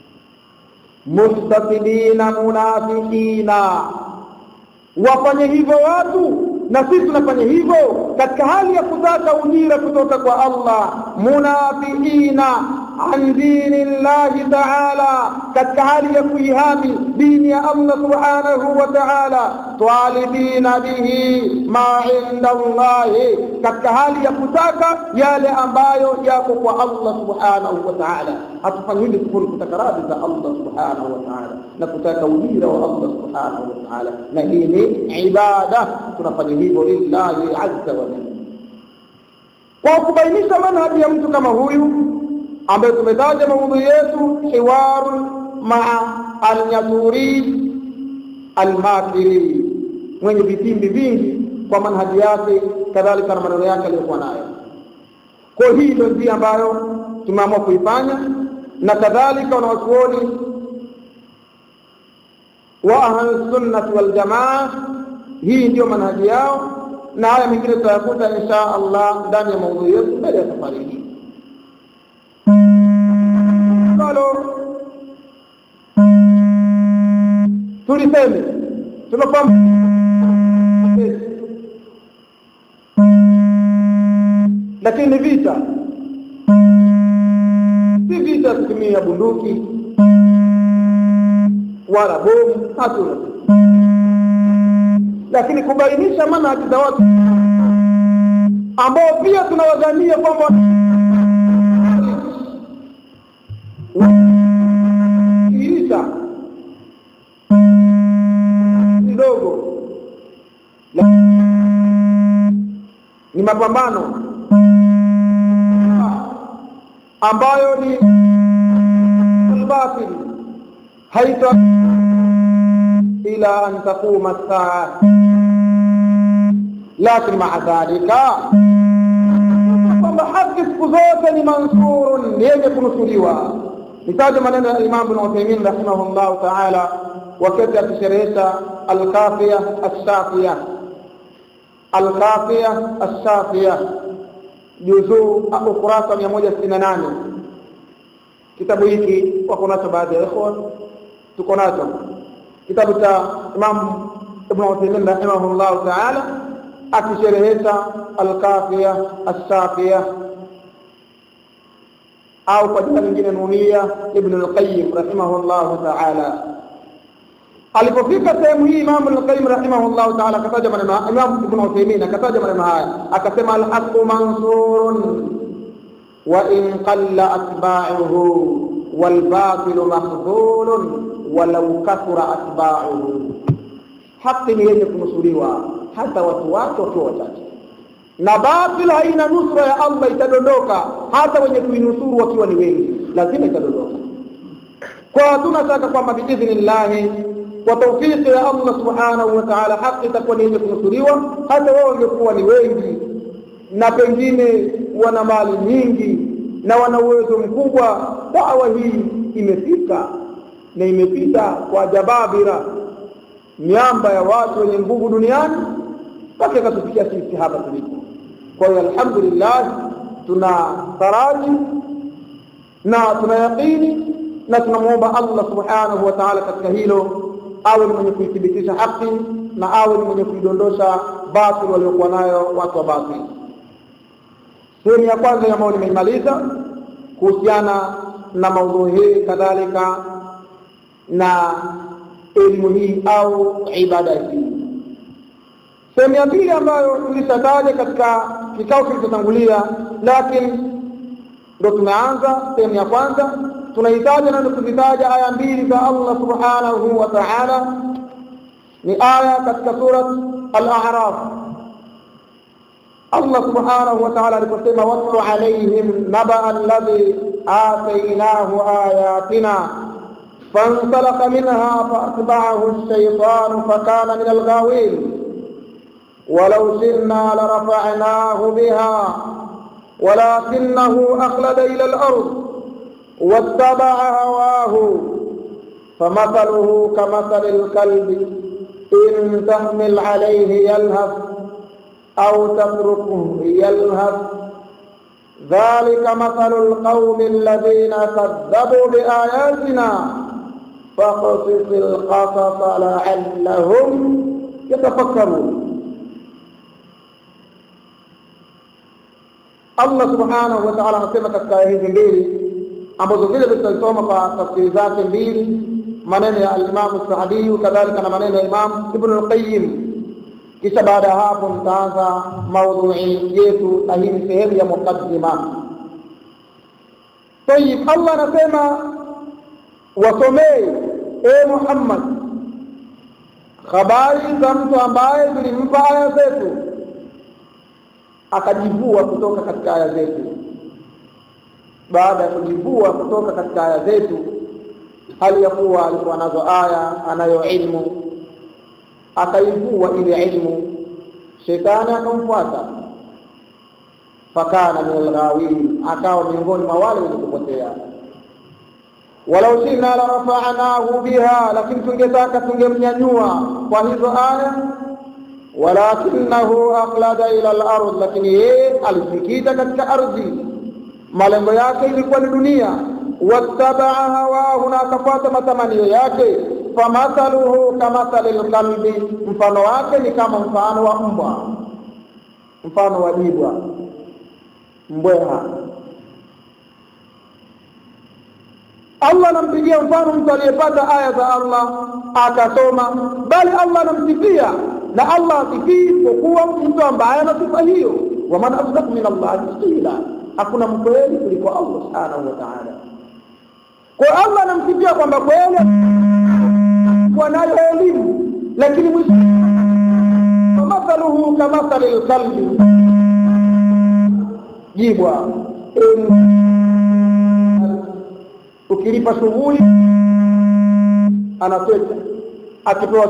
mustasilina munafikina wafanye hivyo watu na sisi tunafanya hivyo katika hali ya kutaka ujira kutoka kwa Allah munafiina an dini llahi taala katika hali ya kuihami dini ya Allah subhanahu wa taala talibina bihi ma inda Allahi katika hali ya kutaka yale ambayo yako kwa Allah subhanahu wa taala hatufanyi hili kufuru kutaka radhi za Allah subhanahu wa taala na kutaka ujira wa Allah subhanahu wa taala na hii ni ibada tunafanya hivyo lillahi azza wa jalla kwa kubainisha manhaji ya mtu kama huyu ambayo tumetaja maudhui yetu hiwaru maa alnyasuri almakiri mwenye vitimbi vingi kwa manhaji yake kadhalika na maneno yake aliyokuwa nayo kwa hii ndio njia ambayo tumeamua kuifanya na kadhalika wanawachuoni wa ahlusunnati waljamaa hii ndiyo manhaji yao na haya mengine tutayakuta insha allah ndani ya maudhui yetu mbele ya safari hii ambalo tuliseme tumefahamu lakini vita si vita kutumia bunduki wala bomu hatuna lakini kubainisha manhaji za watu ambao pia tunawadhania kwamba kiisha kidogo ni mapambano ambayo ni albatil haita ila an taquma saa lakin maa dhalika kwamba haki siku zote ni mansurun ni yenye kunusuriwa nitaja maneno ya imam bin uthaimin rahimahullahu taala wakati akisherehesha alkafia alshafia alkafia alshafia juzuu ukurasa mia moja sitini na nane kitabu hiki wako nacho baadhi ya ikhwa tuko nacho kitabu cha imam ibn uthaimin rahimahullahu taala akisherehesha alkafia alshafia au kwa jina lingine nunia ibn alqayim rahimahullahu taala alipofika sehemu hii Imam Ibn rahimahullah ta'ala akataja maneno Imam Ibn Uthaymeen akataja maneno haya akasema alhaqu mansurun wa in qalla atba'uhu wal batil mahdhulun walau kathura atba'uhu haki ni yenye kunusuriwa hata watu wake wakiwa wachache na batil haina nusra ya Allah itadondoka hata wenye kuinusuru wakiwa ni wengi lazima itadondoka kwa hatuna shaka kwamba biidhnillahi kwa taufiki ya Allah subhanahu wa ta'ala haki itakuwa ni yenye kunusuriwa hata wao wangekuwa ni wengi na pengine wana mali nyingi na wana uwezo mkubwa dawa hii imefika na imepita kwa jababira miamba ya watu wenye nguvu duniani mpaka ikatufikia sisi hapa tulipo kwa hiyo alhamdulillah tuna taraji na tuna yaqini na tunamwomba Allah subhanahu wa ta'ala katika hilo awe ni mwenye kuithibitisha haki na awe ni mwenye kuidondosha batil waliokuwa nayo watu wa batil sehemu ya kwanza ambayo nimeimaliza kuhusiana na maudhui hii kadhalika na elimu hii au ibada hii sehemu ya pili ambayo tulishataja katika kikao kilichotangulia lakini ndo tumeanza sehemu ya kwanza tunahitaji na kuzitaja aya mbili za Allah subhanahu wa ta'ala ni aya katika surat al-a'raf Allah subhanahu wa ta'ala aliposema watlu alaihim naba alladhi atainahu ayatina فانطلق منها فأتبعه الشيطان فكان من الغاوين ولو شئنا لرفعناه بها ولكنه أخلد إلى الأرض واتبع هواه فمثله كمثل الكلب إن تحمل عليه يلهث أو تتركه يلهث ذلك مثل القوم الذين كذبوا بآياتنا فاقصص القصص لعلهم يتفكرون Allah subhanahu wa ta'ala anasema katika aya hizi mbili ambazo vile vile tutasoma kwa tafsiri zake mbili maneno ya al-Imam Sa'di kadhalika na maneno ya Imam Ibn al-Qayyim kisha baada ya hapo nitaanza maudhui yetu na hii ni sehemu ya mukaddima tayib Allah anasema wasomee e Muhammad habari za mtu ambaye tulimpa aya zetu akajivua kutoka katika aya zetu baada ya kujivua kutoka katika aya zetu hali ya kuwa alikuwa nazo aya anayo ilmu akaivua ile ilmu shetani akamfuata fakana min alghawin akawa miongoni mwa wale wenye kupotea walau shina la rafa'nahu biha lakini tungetaka tungemnyanyua kwa hizo aya walakinahu aqlada ila al-ard lakini yeye alifikita katika ardhi malengo yake ilikuwa ni dunia wattabaa hawahu na akafuata matamanio yake famathaluhu kamathali lkalbi mfano wake ni kama mfano wa mbwa mfano wa jibwa mbweha Allah anampigia mfano mtu aliyepata aya za Allah akasoma, bali Allah anamsifia na Allah asifii isipokuwa mtu ambaye ana sifa hiyo. Waman asdaq min Allahi qila, hakuna mkweli kuliko Allah subhanahu wa ta'ala. Kwa Allah anamsifia kwamba kweli wanayo elimu, lakini mwisho famathaluhu kamathali lkalbi, jibwa ukilipa shughuli anatweka akipewa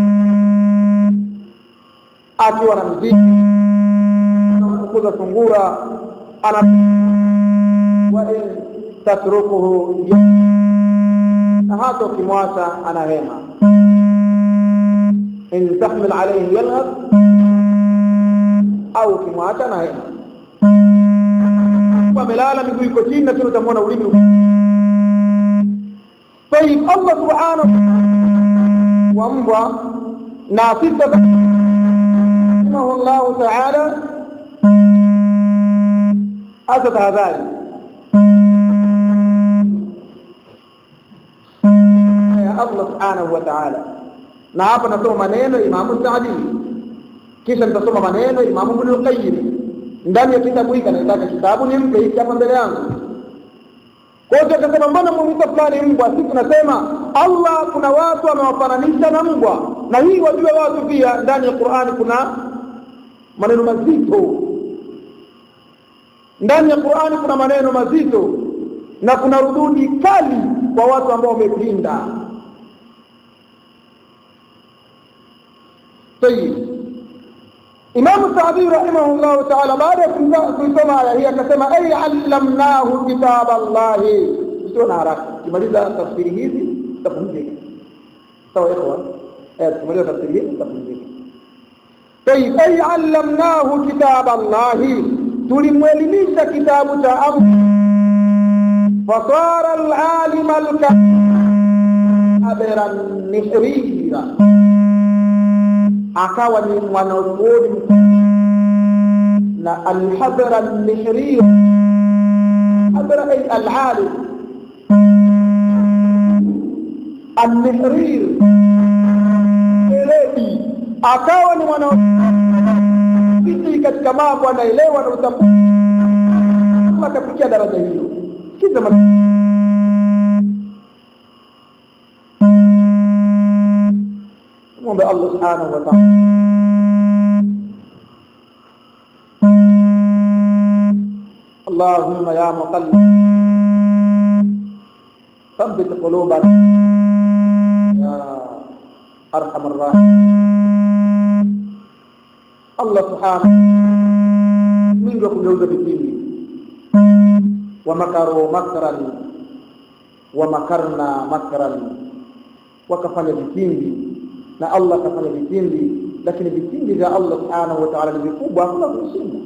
akiwa na mziki anafukuza sungura ana wa in tatrukuhu na hata ukimwacha anahema in tahmil alayhi yalhab au ukimwacha anahema amelala miguu iko chini lakini utamwona ulimi طيب الله سبحانه وامضى ناصفة رحمه الله تعالى أسد هذان يا الله سبحانه وتعالى na hapa nasoma maneno Imamu Saadi kisha nitasoma maneno Imamu Ibn al-Qayyim ndani ya kitabu hiki nataka kitabu nimpe hiki hapa mbele yangu kwa hiyo akasema mbona mwita fulani mbwa si tunasema Allah kuna watu amewafananisha na mbwa na hii wajue watu pia ndani ya Qur'ani kuna maneno mazito ndani ya Qur'ani kuna maneno mazito na kuna rududi kali kwa watu ambao wamepinda طيب Imam Sa'di rahimahullah ta'ala baada ya kuisoma aya hii akasema ay allamnahu kitab Allah sio na haraka kimaliza tafsiri hizi tafundika sawa ikhwan eh kimaliza tafsiri hizi tafundika طيب ay allamnahu kitab Allah tulimwelimisha kitabu cha Allah fasara al-alim al-kabira nihrira akawa ni mwanazuoni na alhabra almihrir habra ay alalim almihrir eledi akawa ni mwanazuoni katika mambo anaelewa na utambuzi akafikia daraja hilo kiza muombe Allah subhanahu wa ta'ala اللهم يا مقلب ثبت قلوبنا يا ارحم الراحمين الله سبحانه من kugeuza vipindi ومكروا مكرا ومكرنا مكرا wakafanya vipindi na Allah akafanya vitindi lakini vitindi vya Allah subhanahu wa ta'ala ni vikubwa hakuna kushinda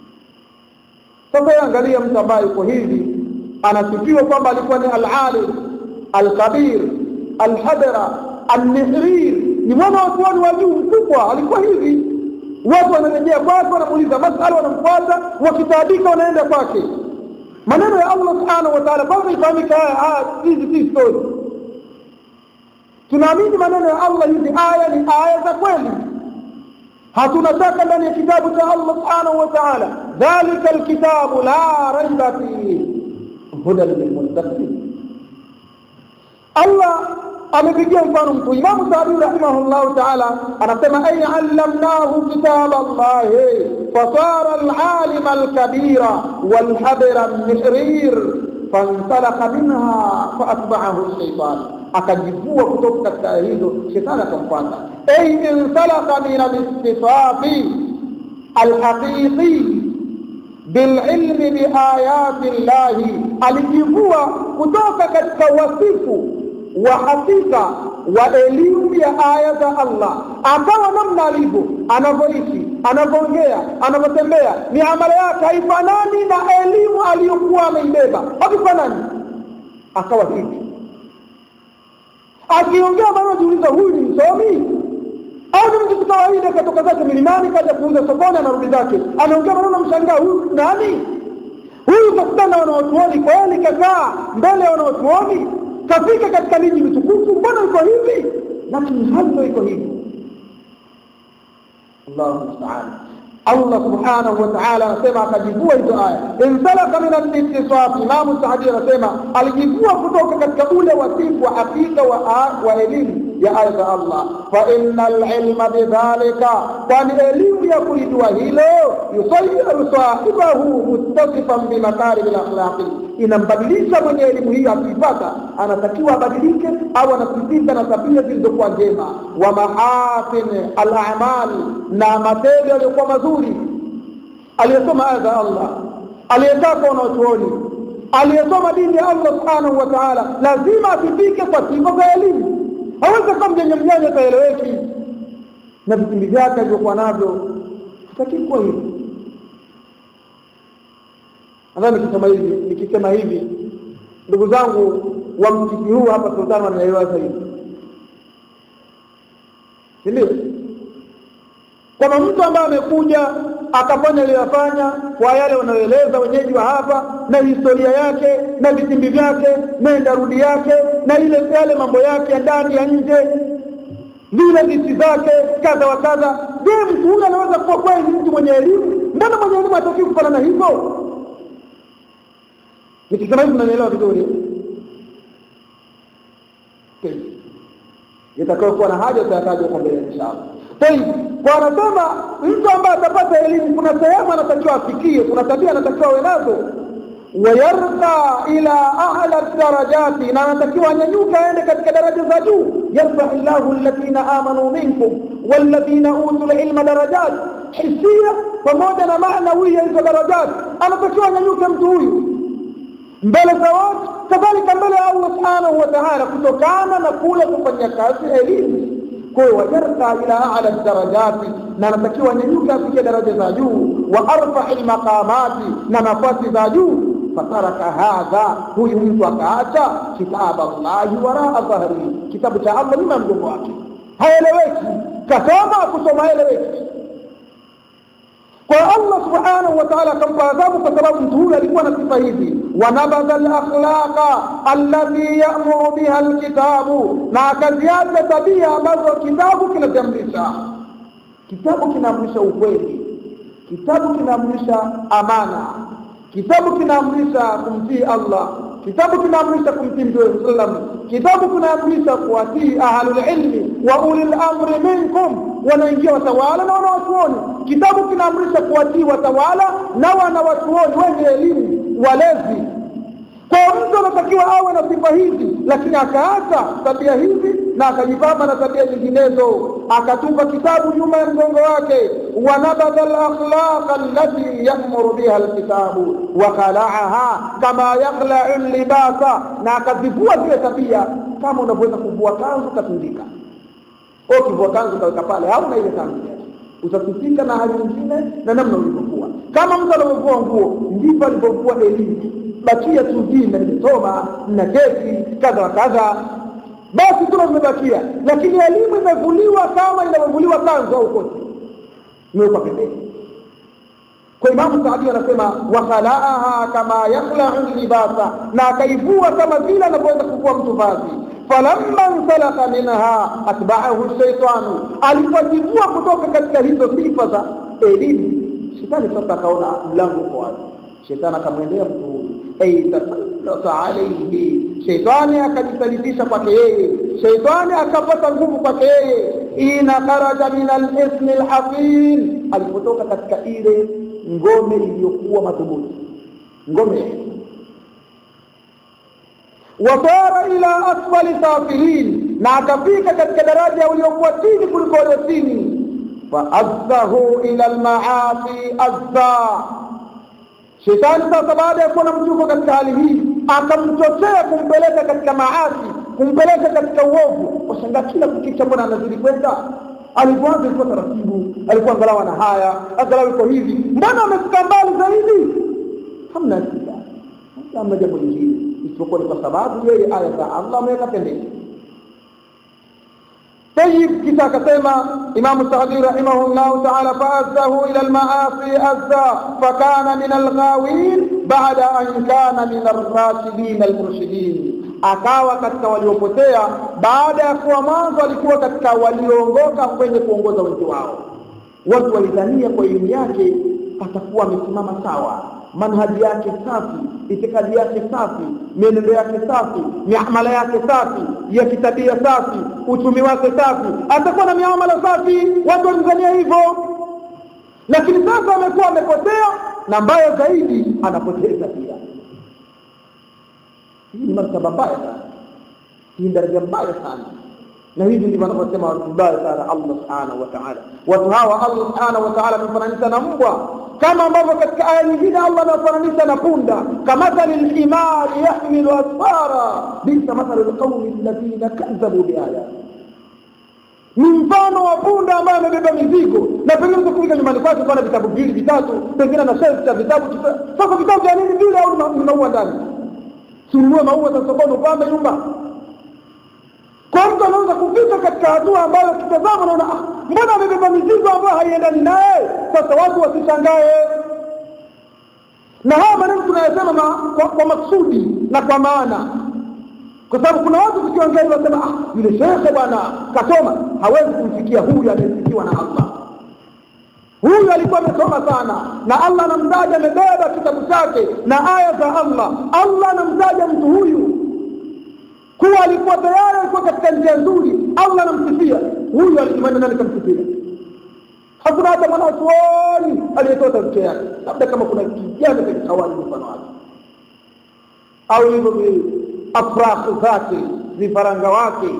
sasa angalia mtu ambaye yuko hivi anasifiwa kwamba alikuwa ni al-alim al-kabir al-hadra al-mihrir ni mwana wa watu wa juu mkubwa alikuwa hivi watu wanarejea kwake wanamuuliza masala wanamfuata wakitaabika wanaenda kwake maneno ya Allah subhanahu wa ta'ala kwanza ifahamike haya hizi si story tunaamini maneno ya Allah hizi aya ni aya za kweli hatuna shaka ndani ya kitabu cha Allah subhanahu wa ta'ala dhalika alkitabu la raiba fihi hudan lilmuttaqin Allah amepigia mfano mkuu Imam Sa'di rahimahullah ta'ala anasema ay allamnahu kitab Allah fasara al-alim al-kabira wal-habra al-mihrir fansalaka minha faatbaahu shaitan akajivua kutoka katika aya hizo shetani akamfuata ay insalaka min alistifafi alhaqiqi bililmi biayati llahi alijivua kutoka katika wasifu wa hakika wa elimu ya aya za Allah, akawa namna alivyo, anavyoishi, anavyoongea, anavyotembea, miamala yake haifanani na elimu aliyokuwa ameibeba, havifanani. Akawa hivi, akiongea maneno, jiuliza, huyu ni msomi au ni mtu kawaida, katoka zake milimani kaja kuuza sokoni, anarudi zake, anaongea maneno, mshangaa, huyu nani huyu? Kakutana na wanaotuoni kweli, kakaa mbele ya wanaotuoni kafika katika miji mitukufu, mbona iko hivi? Lakini hali iko hivi. Allahu musta'an. Allah subhanahu wa ta'ala anasema akajivua hizo aya, insalaka min al-ittisaf. Imamu Saadi anasema alijivua kutoka katika ule wasifu wa hakika wa, wa elimu ya aya za Allah, fa innal ilma bidhalika, kwani elimu ya kulijua hilo yusayiru sahibahu muttasifan bimakarimi lakhlaqi, inambadilisha mwenye elimu hiyo akiipata, anatakiwa abadilike au anasifika na tabia zilizokuwa njema, wa mahasin al-a'mal, na matendo yaliyokuwa mazuri. Aliyesoma aya za Allah, aliyetaka wanaochuoni, aliyesoma dini ya Allah subhanahu wa ta'ala, lazima asifike kwa sifa za elimu hawezi kuwa mjanja mjanja ataeleweki na vitimbi vyake alivyokuwa navyo hataki kuwa hivi nadhani nikisema hivi nikisema hivi ndugu zangu wa msikiti huu hapa sultani wanaelewa zaidi si ndio kwamba mtu ambaye amekuja akafanya aliyofanya kwa yale wanayoeleza wenyeji wa hapa na historia yake na vitimbi vyake nenda rudi yake na ile yale mambo yake ya ndani ya nje vile visi zake kadha wa kadha je mtu huyu anaweza kuwa kweli mtu mwenye elimu mbona mwenye elimu hataki kufanana hivyo nikisema hivi mnanielewa vizuri itakayokuwa na haja utayataja huko mbele inshallah Tayib, kwa anasema mtu ambaye atapata elimu, kuna sehemu anatakiwa afikie, kuna tabia anatakiwa awe nazo, wayarqa ila a'la darajati, na anatakiwa anyanyuka aende katika daraja za juu. yarfa llahu alladhina amanu minkum walladhina utul ilma darajat hisia pamoja na maanawia hizo darajat, anatakiwa anyanyuke mtu huyu mbele za watu, kadhalika mbele ya Allah subhanahu wa ta'ala, kutokana na kule kufanya kazi elimu kwa hiyo wajarka ila ala darajati, na anatakiwa nyanyuka afikie daraja za juu, wa arfai maqamati, na nafasi za juu. Fataraka hadha, huyu mtu akaacha kitaba Allahi waraa dhahri, kitabu cha Allah nyuma ya mgongo wake, haeleweki. Kasoma kusoma haeleweki. Kwa Allah subhanahu wa ta'ala akampa adhabu kwa sababu mtu huyu alikuwa na sifa hizi, wanabadha alakhlaqa allati ya'muru biha alkitabu, na akaziacha tabia ambazo kitabu kinaziamrisha. Kitabu kinaamrisha ukweli, kitabu kinaamrisha amana, kitabu kinaamrisha kumtii Allah, kitabu kinaamrisha kumtii Mtume sallam, kitabu kinaamrisha kuwatii ahlul ilmi wa ulil amri minkum, wanaingia watawala na wanawachuoni. Kitabu kinaamrisha kuwatii watawala na wanawachuoni wenye elimu, walezi. Kwa mtu anatakiwa awe na sifa hizi, lakini akaacha tabia hizi na akajipamba na tabia nyinginezo, akatupa kitabu nyuma ya mgongo wake. wanabadha alakhlaqa allati yamuru biha alkitabu wa khalaaha kama yakhla'u libasa, na akazivua zile tabia kama unavyoweza kuvua kanzu katundika. Ukivua kanzu kaweka pale, hauna ile kanzu utasifika na hali nyingine na namna ulivyokuwa. Kama mtu anavyovua nguo, ndivyo alivyovua elimu. Bakia tu jina, nimesoma na kesi kadha wa kadha, basi tuna vimebakia, lakini elimu imevuliwa kama inavyovuliwa kanzu au koti, imewekwa pembeni. Kwa Imamu Saadi anasema wakhalaaha kama yakhla'u libasa, na akaivua kama vile anavyoweza kuvua mtu vazi falamma nsalaka minha atba'ahu shaitanu, alipojivua kutoka katika hizo sifa za elimu, shetani sasa akaona mlango uko wazi. Shetani akamwendea mtu huyu, ay tasallata alayhi, shetani akajisalitisha kwake yeye, shetani akapata nguvu kwake yeye. Ina kharaja min al-ismi al-haqim, alipotoka katika ile ngome iliyokuwa madhubuti, ngome wasara ila asfali safilin na akafika katika daraja uliokuwa chini kuliko walio chini faazzahu ila almaasi azza shetani sasa baada ya kuona mtu katika hali hii akamchochea kumpeleka katika maasi kumpeleka katika uovu washangaa kila kukicha mbona anazidi kwenda alipoanza ilikuwa taratibu alikuwa angalau ana haya angalau iko hivi mbona amefika mbali zaidi hamna shida hamna jambo lingine isipokuwa ni kwa sababu yeye aya za Allah ameweka pembeni طيب كذا كتما إمام السعدي رحمه الله تعالى فأزه إلى المعاصي أزا فكان من الغاوين بعد أن كان من الراشدين المرشدين akawa katika waliopotea baada ya kuwa mwanzo alikuwa katika walioongoka kwenye kuongoza wengi wao watu walidhania kwa elimu yake atakuwa amesimama sawa manhaji yake safi itikadi yake safi mienendo yake safi miamala yake safi ya kitabia safi uchumi wake safi atakuwa na miamala safi watu walidhania hivyo lakini sasa amekuwa amepotea na mbaya zaidi anapoteza pia hii ni martaba mbaya sana hii ni daraja mbaya sana na hivi ndivyo wanavyosema watu mbaya sana Allah subhanahu wa ta'ala watu hawa Allah subhanahu wa ta'ala amefananisha na mbwa kama ambavyo katika aya nyingine Allah anafananisha na punda kamathali lhimari yahmilu asfara bisa mathali lqaumi alladhina kadhabu biayati ni mfano wa punda ambaye amebeba mizigo na pengine mtu kufika nyumbani kwake pana vitabu viwili vitatu pengine na shelf cha vitabu sasa vitabu vya nini vile au ni maua ndani sununue maua za sokoni upambe nyumba kwa mtu anaweza kufika katika hatua ambayo kitazama naona ah, mbona amebeba mizigo ambayo haiendani naye sasa watu wasishangae na haya maneno tunayasema kwa, kwa maksudi na kwa maana kwa sababu kuna watu tukiongea hivi wasema ah, yule shekhe bwana kasoma hawezi kumfikia huyu aliyefikiwa na Allah huyu alikuwa amesoma sana na Allah anamtaja amebeba kitabu chake na aya za Allah Allah anamtaja mtu huyu kuwa alikuwa tayari alikuwa katika njia nzuri Allah anamsifia huyu alikimana nani kamsifia hakuna hata mwanachuoni aliyetoa tafsiri yake labda kama kuna kijana katika awali mfano wake au hivyo afrakh zake vifaranga wake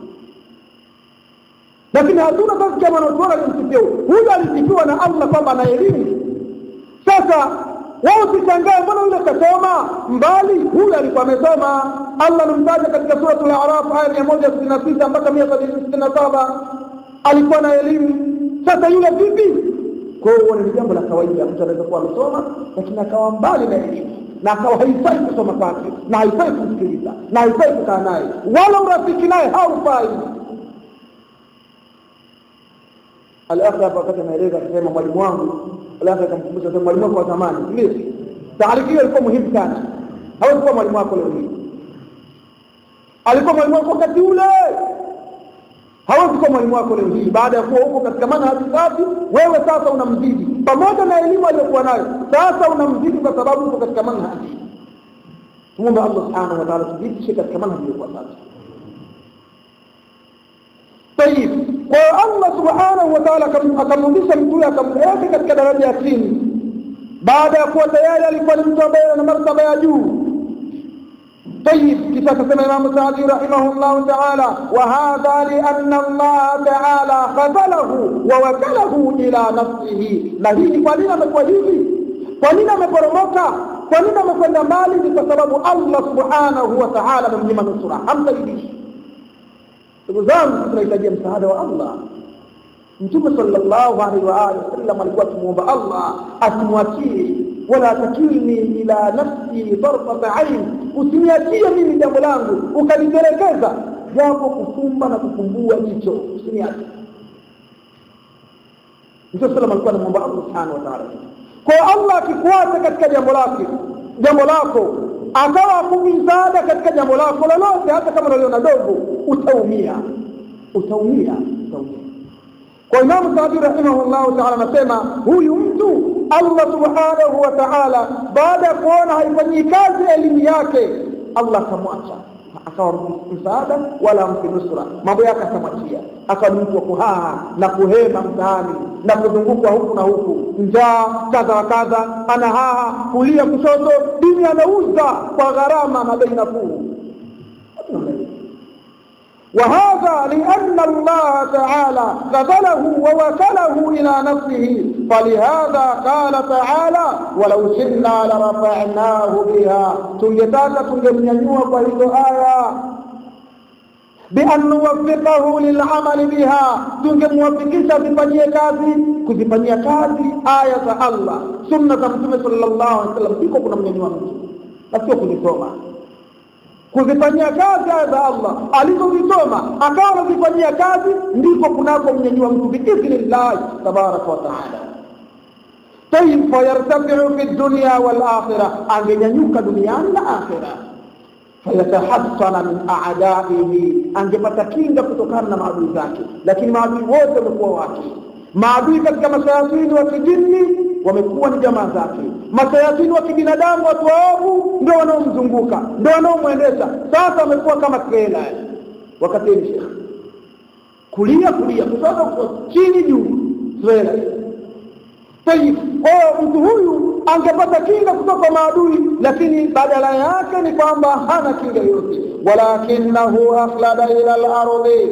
lakini hatuna tafsiri mwanachuoni alimsifia huyu alisifiwa na Allah kwamba ana elimu sasa wao usishangae mbona yule kasoma mbali huyu alikuwa amesoma Allah anamtaja katika suratul A'raf aya mia moja sitini na sita mpaka mia sitini na saba alikuwa na elimu sasa yule vipi kwa hiyo ni jambo la kawaida mtu anaweza kuwa amesoma lakini akawa mbali na elimu na akawa haifai kusoma kwake na haifai kumsikiliza na haifai kukaa naye wala urafiki naye haufai Al-akhi hapa wakati anaeleza akisema mwalimu wangu, al-akhi akamkumbusha sema mwalimu wako wa zamani, ndio taariki hiyo ilikuwa muhimu sana. Hawezi kuwa mwalimu wako leo hii, alikuwa mwalimu wako wakati ule, hawezi kuwa mwalimu wako leo hii. Baada ya kuwa huko katika manhaji safi, wewe sasa unamzidi pamoja na elimu aliyokuwa nayo, sasa unamzidi kwa sababu uko katika manhaji. Tumwombe Allah subhanahu wa ta'ala tuzitishe katika manhaji iliyokuwa safi. طيب kwa Allah subhanahu wa ta'ala akamrudisha mtu huyo akamweka katika daraja ya chini baada ya kuwa tayari alikuwa ni mtu ambaye ana martaba ya juu طيب kisha akasema Imam Saadi rahimahullah ta'ala wa hadha li anna Allah ta'ala khadalahu wa wakalahu ila nafsihi na hii kwa nini amekuwa hivi kwa nini ameporomoka kwa nini amekwenda mbali ni kwa sababu Allah subhanahu wa ta'ala amemnyima nusura hamsaidishi ndugu zangu tunahitajia msaada wa Allah mtume sallallahu alaihi wa alihi wasallam alikuwa akimwomba Allah asimwachie wala takilni ila nafsi tarfata ain usiniachie mimi jambo langu ukanitelekeza japo kufumba na kufumbua jicho usiniache mtume sallam alikuwa anamwomba Allah subhanahu wa ta'ala kwa Allah akikuacha katika jambo lake jambo lako akawa akupi msaada katika jambo lako lolote hata kama unaliona dogo utaumia utaumia utaumia kwa imamu saadi rahimahullahu taala anasema huyu mtu allah subhanahu wa taala baada ya kuona haifanyii kazi elimu yake allah akamwacha akawa msaada wala ampi nusra mambo yake akamwachia akawa ni mtu wa kuhaa na kuhema mtaani na kuzungukwa huku na huku njaa kadha wa kadha ana haha kulia kushoto dini anauza kwa gharama na bei nafuu وهذا لأن الله تعالى قتله ووكله إلى نفسه فلهذا قال تعالى ولو شئنا لرفعناه بها تنجتاك تنجمنيوا فهذه آية بأن نوفقه للعمل بها tungemwafikisha zifanyie kazi kuzifanyia kazi aya za Allah sunna za Mtume sallallahu alaihi wasallam siko kuna mnyanyua mtu na sio kuzisoma kuzifanyia kazi aya za Allah alizozisoma akawa anazifanyia kazi ndiko kunako mnyanyua mtu biidhnillahi tabaraka wa taala tayib fayartafiu fi dunya wal akhirah angenyanyuka duniani na akhirah fayatahassana min a'daihi, angepata kinga kutokana na maadui zake. Lakini maadui wote wamekuwa wake. Maadui katika mashayatini wa kijini wamekuwa ni jamaa zake, mashayatini wa kibinadamu, watu waovu ndio wanaomzunguka, ndio wanaomwendesha. Sasa wamekuwa kama trela, wakateni shekhe, kulia kulia, kushoto chini juu, trela Tayib, kwa mtu huyu angepata kinga kutoka maadui, lakini badala yake ni kwamba hana kinga yoyote. walakinahu akhlada ila al-ardi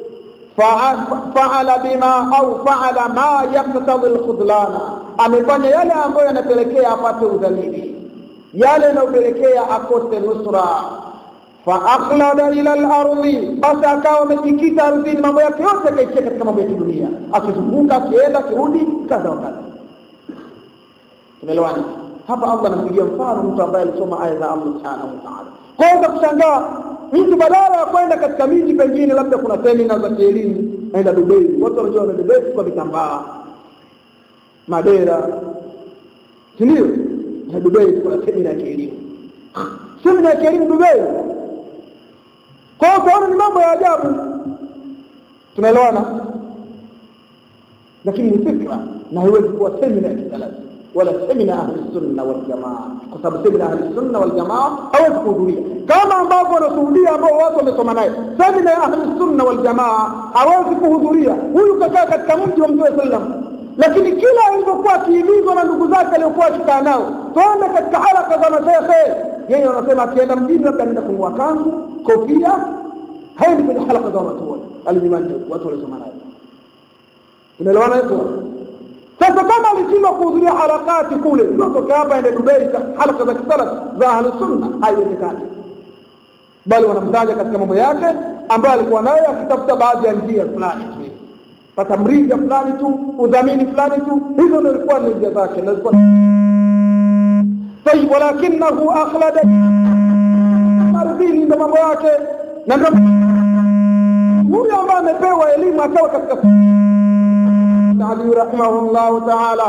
faala bima au faala ma yaktadhi al-khudlana, amefanya yale ambayo yanapelekea apate udhalili, yale yanayopelekea akose nusra faakhlada ila al-ardi, basi akawa amejikita ardhini, mambo yake yote akaishia katika mambo ya kidunia, akizunguka akienda akirudi, kadha wa kadha tumeelewana hapa allah anampigia mfano mtu ambaye alisoma aya za allah subhanahu wa taala kwanza kushangaa mtu badala ya kwenda katika miji pengine labda kuna semina za kielimu naenda dubai watu wanajua wanaenda dubai kwa vitambaa madera sindio na dubai kuna semina ya kielimu semina ya kielimu dubai kwa hiyo utaona ni mambo ya ajabu tunaelewana lakini ni fikra na haiwezi kuwa semina ya kisalafi wala semina ahli sunna wal jamaa, kwa sababu semina ahli sunna wal jamaa hawezi kuhudhuria, kama ambavyo wanashuhudia ambao watu wamesoma naye. Semina ya ahli sunna wal jamaa hawezi kuhudhuria. Huyu kakaa katika mji wa Mtume sallam, lakini kila alivyokuwa akihimizwa na ndugu zake aliokuwa akikaa nao, twende katika haraka za mashekhe, yeye wanasema akienda mjini labda anaenda kununua kanzu, kofia, haendi kwenye halaka za wanachuoni alimimani watu waliosoma naye. Unaelewana hiyo? Sasa kama alishindwa kuhudhuria harakati kule, ndio toka hapa ende Dubai, halaka za kisalaf za ahli sunna, haiwezekani. Bali wanamtaja katika mambo yake ambayo alikuwa nayo, akitafuta baadhi ya njia fulani tu, pata mrija fulani tu, udhamini fulani tu, hizo ndio ilikuwa ni njia zake, ndio ilikuwa tayib, walakinahu akhlada ardhini, ndio mambo yake, na ndio huyu ambaye amepewa elimu akawa katika علي رحمه الله تعالى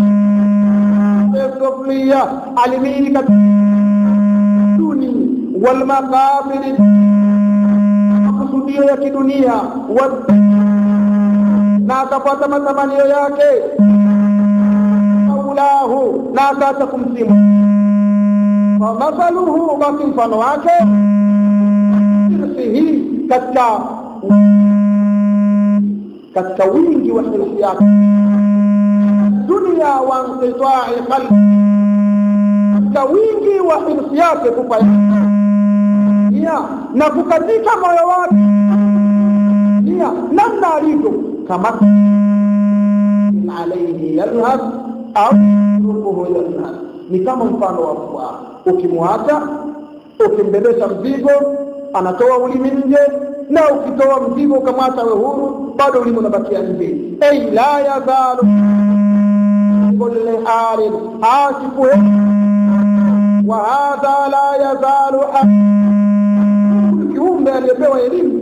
السفلية علمين الدنيا والمقابل makusudio ya kidunia na akapata matamanio yake maulahu na akaacha kumsimu famathaluhu basi mfano wake irsihi katika katika wingi wa hirsi yake dunia wa inqitai qalbi, katika wingi wa hirsi yake kupa nia na kukatika moyo wake nia namna alivyo kama alaihi yalhas au rukuhu yalhas, ni kama mfano wa mbwa, ukimwacha ukimbebesha mzigo anatoa ulimi nje na ukitoa mzigo ukamwacha we huru bado ulimi unabakia nje ay la yazalu kulli harin asifu wa hadha la yazalu kiumbe aliyepewa elimu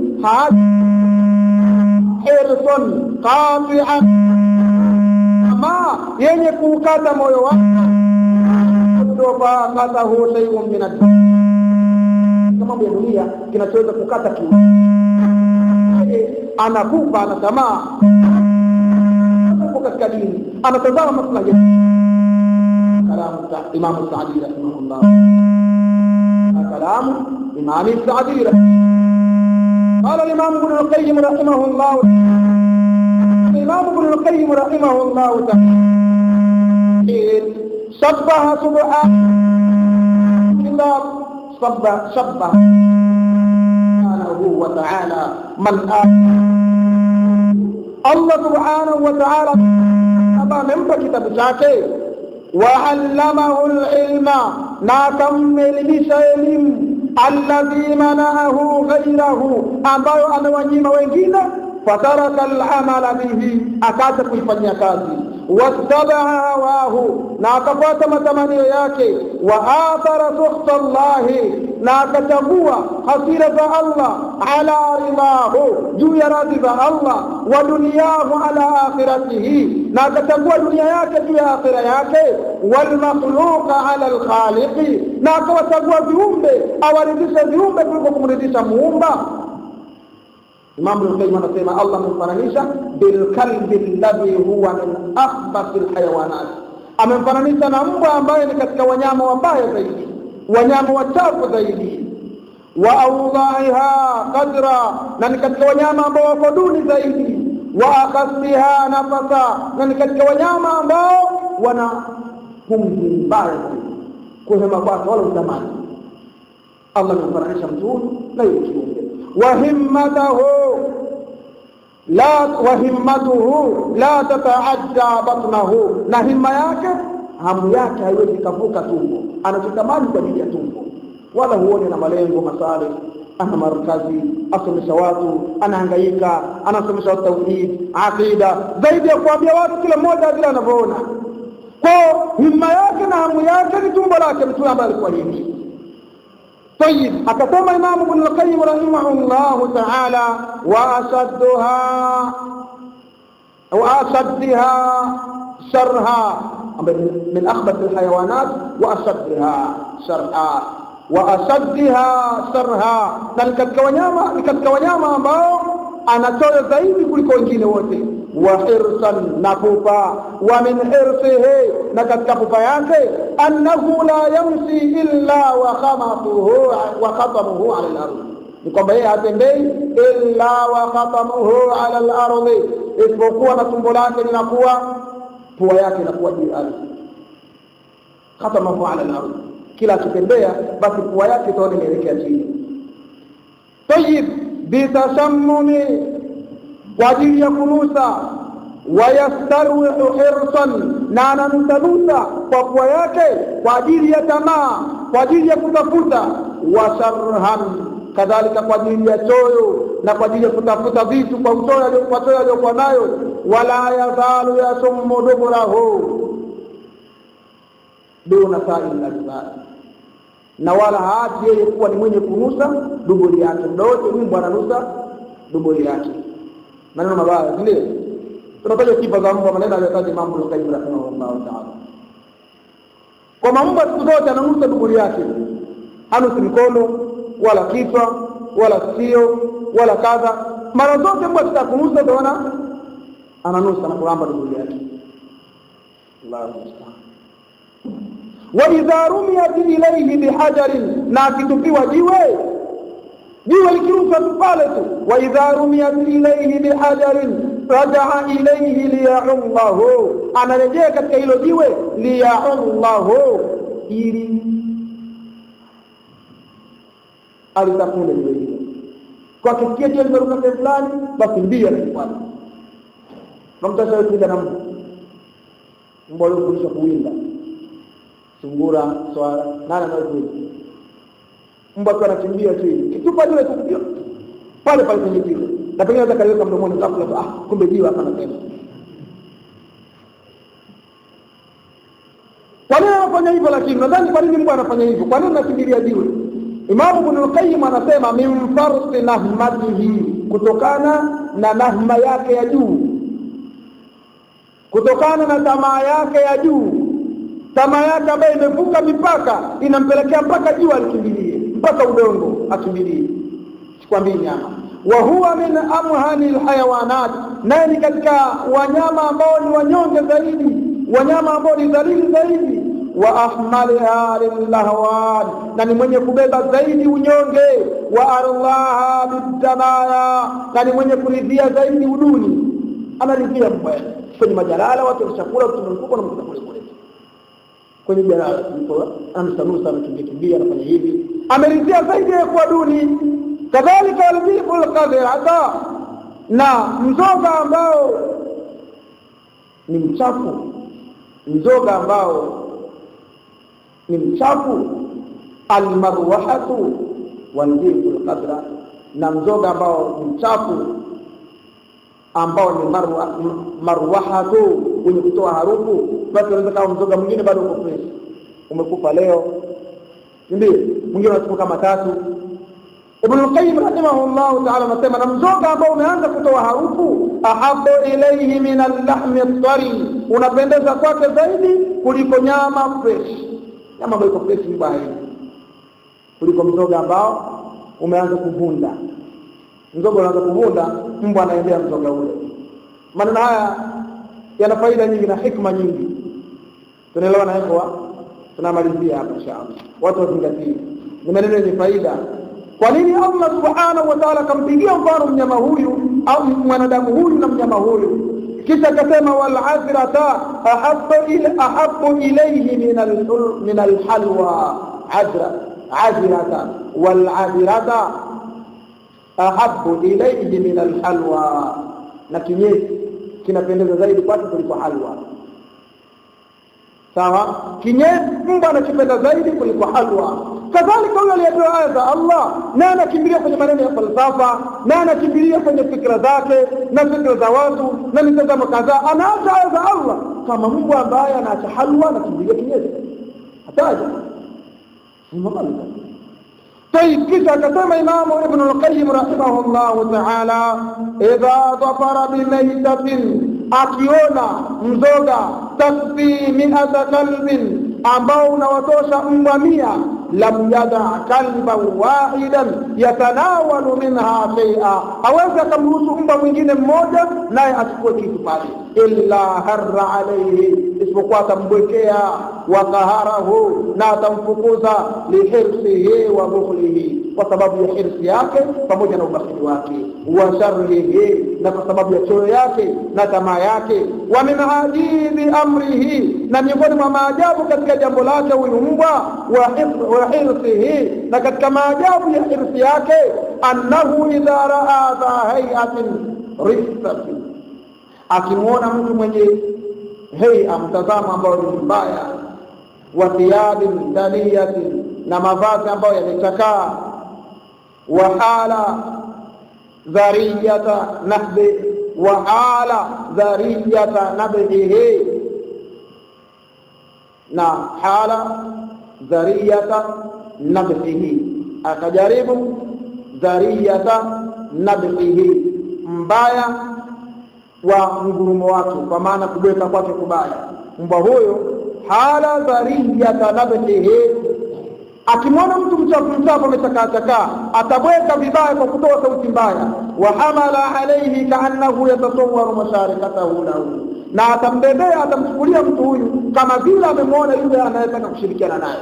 hirson qati'an ama yenye kuukata moyo wake faqatahu shay'un min ad mambo ya dunia kinachoweza kukata kiu anakufa ana tamaa katika dini anatazama maslahi kalamu imamu saadi rahimahullah kalamu imami saadi قال الإمام ابن القيم رحمه الله الإمام ابن القيم رحمه الله تعالى شبه سبحانه شبه شبه سبحانه subhanahu wa ta'ala man Allah subhanahu wa ta'ala ambaye amempa kitabu chake وعلمه العلم ناكم elimisha elimu alladhi manahu ghayrahu ambayo amewanyima wengine fataraka al'amala bihi akaanza kuifanyia kazi wattabaa hawahu na akafuata matamanio yake wa athara sukhta Allahi na akachagua hasira za Allah ala ridahu juu ya radhi za Allah wa duniyahu ala akhiratihi na akachagua dunia yake juu ya akhira yake wal makhluqa ala al khaliqi na akawachagua viumbe awaridhisha viumbe kuliko kumridhisha muumba Imam Ibn Qayyim anasema Allah amemfananisha bil kalbi alladhi huwa min akhbathil hayawanat, amemfananisha na mbwa ambaye ni katika wanyama wabaya zaidi, wanyama wachafu zaidi, wa awdaiha qadra, na ni katika wanyama ambao wako duni zaidi, wa akhasiha nafasa, na ni katika wanyama ambao wana pumzi mbaya zaidi, kuhema kwake wala utamani. Allah amemfananisha mtu huyu na yule kiumbe وهمته لا وهمته لا تتعدى بطنه na himma yake hamu yake haiwezi kavuka tumbo anachotamani kwa ajili ya tumbo wala huone na malengo masale ana markazi asomesha watu anahangaika anasomesha watu tauhid aqida zaidi ya kuambia watu kila mmoja vile anavyoona kwa himma yake na hamu yake ni tumbo lake mtu ambaye alikuwa hivi طيب أكتم إمام ابن القيم رحمه الله تعالى وأشدها وأشدها شرها من أخبث الحيوانات وأشدها شرها وأشدها شرها na ni katika wanyama ni katika wanyama ambao anatoa zaidi kuliko wengine wote wa hirsan na pupa wa min hirsihi na katika pupa yake annahu la yamshi illa wa khamatuhu wa khatamuhu ala al-ardh ni kwamba yeye hatembei illa wa khatamuhu ala al-ardh isipokuwa na tumbo lake linakuwa pua yake inakuwa juu ya ardhi khatamahu ala al-ardh kila akitembea basi pua yake itaona inaelekea chini tayib bitasammumi kwa ajili ya kunusa wayastarwihu hirsan na ananusanusa kwa pua yake kwa ajili ya tamaa kwa ajili ya kutafuta washarhan kadhalika kwa ajili ya choyo na kwa ajili ya kutafuta vitu kwa uchoyo kwa choyo aliyokuwa nayo wala yazalu yasummu duburahu duna sail ajzai na wala haachi yeye kuwa ni mwenye kunusa duburi yake muda wote mbwa ananusa duburi yake maneno mabaya ndio tunataja sifa za mbwa maneno aliyotaja Imam Al-Qayyim rahimahullah ta'ala kwa mbwa siku zote ananusa duburi yake hanusi mkono wala kichwa wala sikio wala kadha mara zote mbwa zitakunusa utaona ananusa na kulamba duburi yake Allahu musta'an wa idha rumiyat ilayhi bihajarin na akitupiwa jiwe jiwe likirushwa tu pale tu wa idha rumiyat ilayhi bihajarin rajaa ilayhi liya'ullahu anarejea katika hilo jiwe liya'ullahu ili alitafune jiwe hilo kwa kisikia jiwe limeruka sehemu fulani basi mbio anakifuata namtasha kuja na mbwa mbwa aliyofundishwa kuwinda sungura swala nani anayekwenda mbwa tu anakimbia chini kitupa jiwe tukio pale pale kwenye jiwe na pengine hata kaliweka mdomoni ghafla ah kumbe jiwe hapa anasema kwa nini anafanya hivyo lakini nadhani kwa nini mbwa anafanya hivyo kwa nini anakimbilia jiwe Imamu Ibn al-Qayyim anasema min farsi nahmatihi kutokana na nahma yake ya juu kutokana na tamaa yake ya juu tamaa yake ambayo imevuka mipaka inampelekea mpaka jua alikimbilie mpaka udongo akimbilie sikwambii nyama wa huwa min amhani alhayawanat naye ni katika wanyama ambao ni wanyonge zaidi wanyama ambao ni dhalili zaidi wa ahmaliha lillahwan na ni mwenye kubeba zaidi unyonge wa arlaha bidamaya na ni mwenye kuridhia zaidi uduni anaridhia mbwa kwenye majalala watu wanachakula kutumia mfuko na mfuko kule kule kwenye jalala ndipo anasanusa anakimbia kimbia anafanya hivi ameridhia zaidi ya kuwa duni kadhalika walbibu lqadhirata na mzoga ambao ni mchafu mzoga ambao ni mchafu almarwahatu walbibu lqadra na mzoga ambao ni mchafu ambao ni marwa, marwahatu wenye kutoa harufu basi unaweza kama mzoga mwingine bado uko fresh umekufa leo ndio mwingine unachukua kama tatu Ibn al-Qayyim rahimahullah ta'ala anasema na mzoga ambao umeanza kutoa harufu ahabu ilayhi min al-lahmi at-tari unapendeza kwake zaidi kuliko nyama fresh nyama ambayo iko fresh ni baya kuliko mzoga ambao umeanza kuvunda mzoga unaanza kuvunda mbwa anaendea mzoga ule maneno haya yana faida nyingi na hikma nyingi tunaelewa na hivyo tunamalizia hapa inshallah watu wazingatie ni maneno yenye faida kwa nini Allah subhanahu wa ta'ala akampigia mfano mnyama huyu au mwanadamu huyu na mnyama huyu kisha akasema wal azrata ahabbu ila ahabbu ilayhi min al min al halwa azra azrata wal azrata ahabbu ilayhi min al halwa na kinyesi kinapendeza zaidi kwake kuliko halwa sawa kinyesi mbwa anachopenda zaidi kuliko halwa kadhalika huyo aliyepewa aya za Allah na anakimbilia kwenye maneno ya falsafa na anakimbilia kwenye fikra zake na fikra za watu na mitazamo kadhaa anaacha aya za Allah kama mbwa ambaye anaacha halwa anakimbilia kinyesi hataja طيب كذا كتم إمام ابن القيم رحمه الله تعالى إذا ظفر بميتة akiona mzoga takfi miata kalbin ambao unawatosha mbwa mia lam yada kalban wahidan yatanawalu minha shaia awezi akamruhusu mbwa mwingine mmoja naye achukue kitu pale illa harra alaihi isipokuwa atambwekea wakaharahu na atamfukuza lihirsihi wa bukhlihi kwa sababu ya hirsi yake pamoja na ubakhili wake wa sharrihi na kwa sababu ya choyo yake na tamaa yake wa min ajibi amrihi na miongoni mwa maajabu katika jambo lake huyu mbwa wa hirsihi na katika maajabu ya hirsi yake annahu idha raa dha hayatin risatin akimwona mtu mwenye heia mtazamo ambao ni mbaya wa thiyabin daniyatin na mavazi ambayo yamechakaa wa hala dhariyata nahbi wa hala dhariyata nabhihi na hala dhariyata nabhihi akajaribu dhariyata nabhihi mbaya wa mgurumo wake kwa maana kubweka kwake kubaya mbwa huyo hala dhariyata nabhihi akimwona mtu mchafu mchafu amechakaachakaa atabweka vibaya kwa kutoa sauti mbaya wa hamala alaihi kaannahu yatasawaru masharikatahu lahu na atambebea atamchukulia mtu huyu kama vile amemwona yule anayetaka kushirikiana naye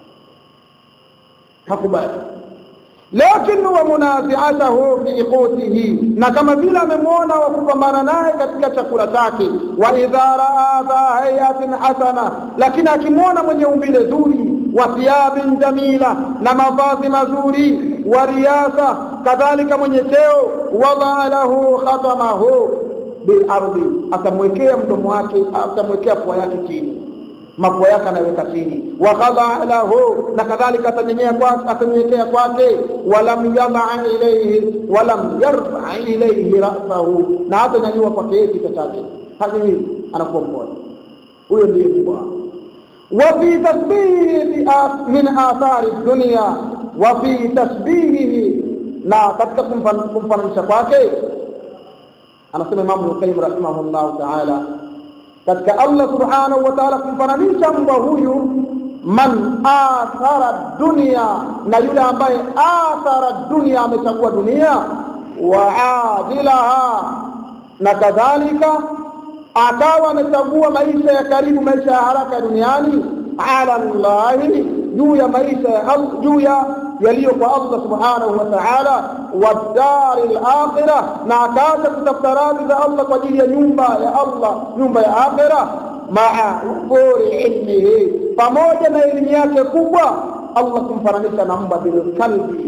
hakubali lakini wa munaziatahu fi qutihi na kama vile amemwona wa kupambana naye katika chakula chake wa idha raa dha hayatin hasana lakini akimwona mwenye umbile zuri wa thiyabin jamila na mavazi mazuri wa riyasa kadhalika mwenye cheo wadaa lahu khatamahu bilardi atamwekea mdomo wake atamwekea pua yake chini mapua yake anaweka chini wa khadaa lahu na kadhalika atanyenyea kwake atanyenyekea kwake walam yadaa ilayhi walam yarfa ilayhi rasahu na hata nyanyua kwake kichwa chake hadi anakuwa mpole huyo ndiye mbwa وفي تشبيهه من آثار الدنيا وفي تشبيهه na katika kumfananisha kwake anasema Imam Qayyim rahimahullah ta'ala katika Allah subhanahu wa ta'ala kumfananisha mbwa huyu man athara dunia na yule ambaye athara dunia amechagua dunia wa adilaha na kadhalika akawa amechagua maisha ya karibu maisha ya haraka duniani ala llahi juu ya maisha juu ya yaliyo kwa Allah subhanahu wa ta'ala wa dari al-akhirah na akaacha kutafuta radhi za Allah kwa ajili ya nyumba ya Allah nyumba ya akhirah maa ufuri ilmihi pamoja na elimu yake kubwa Allah kumfananisha na mbwa bil kalbi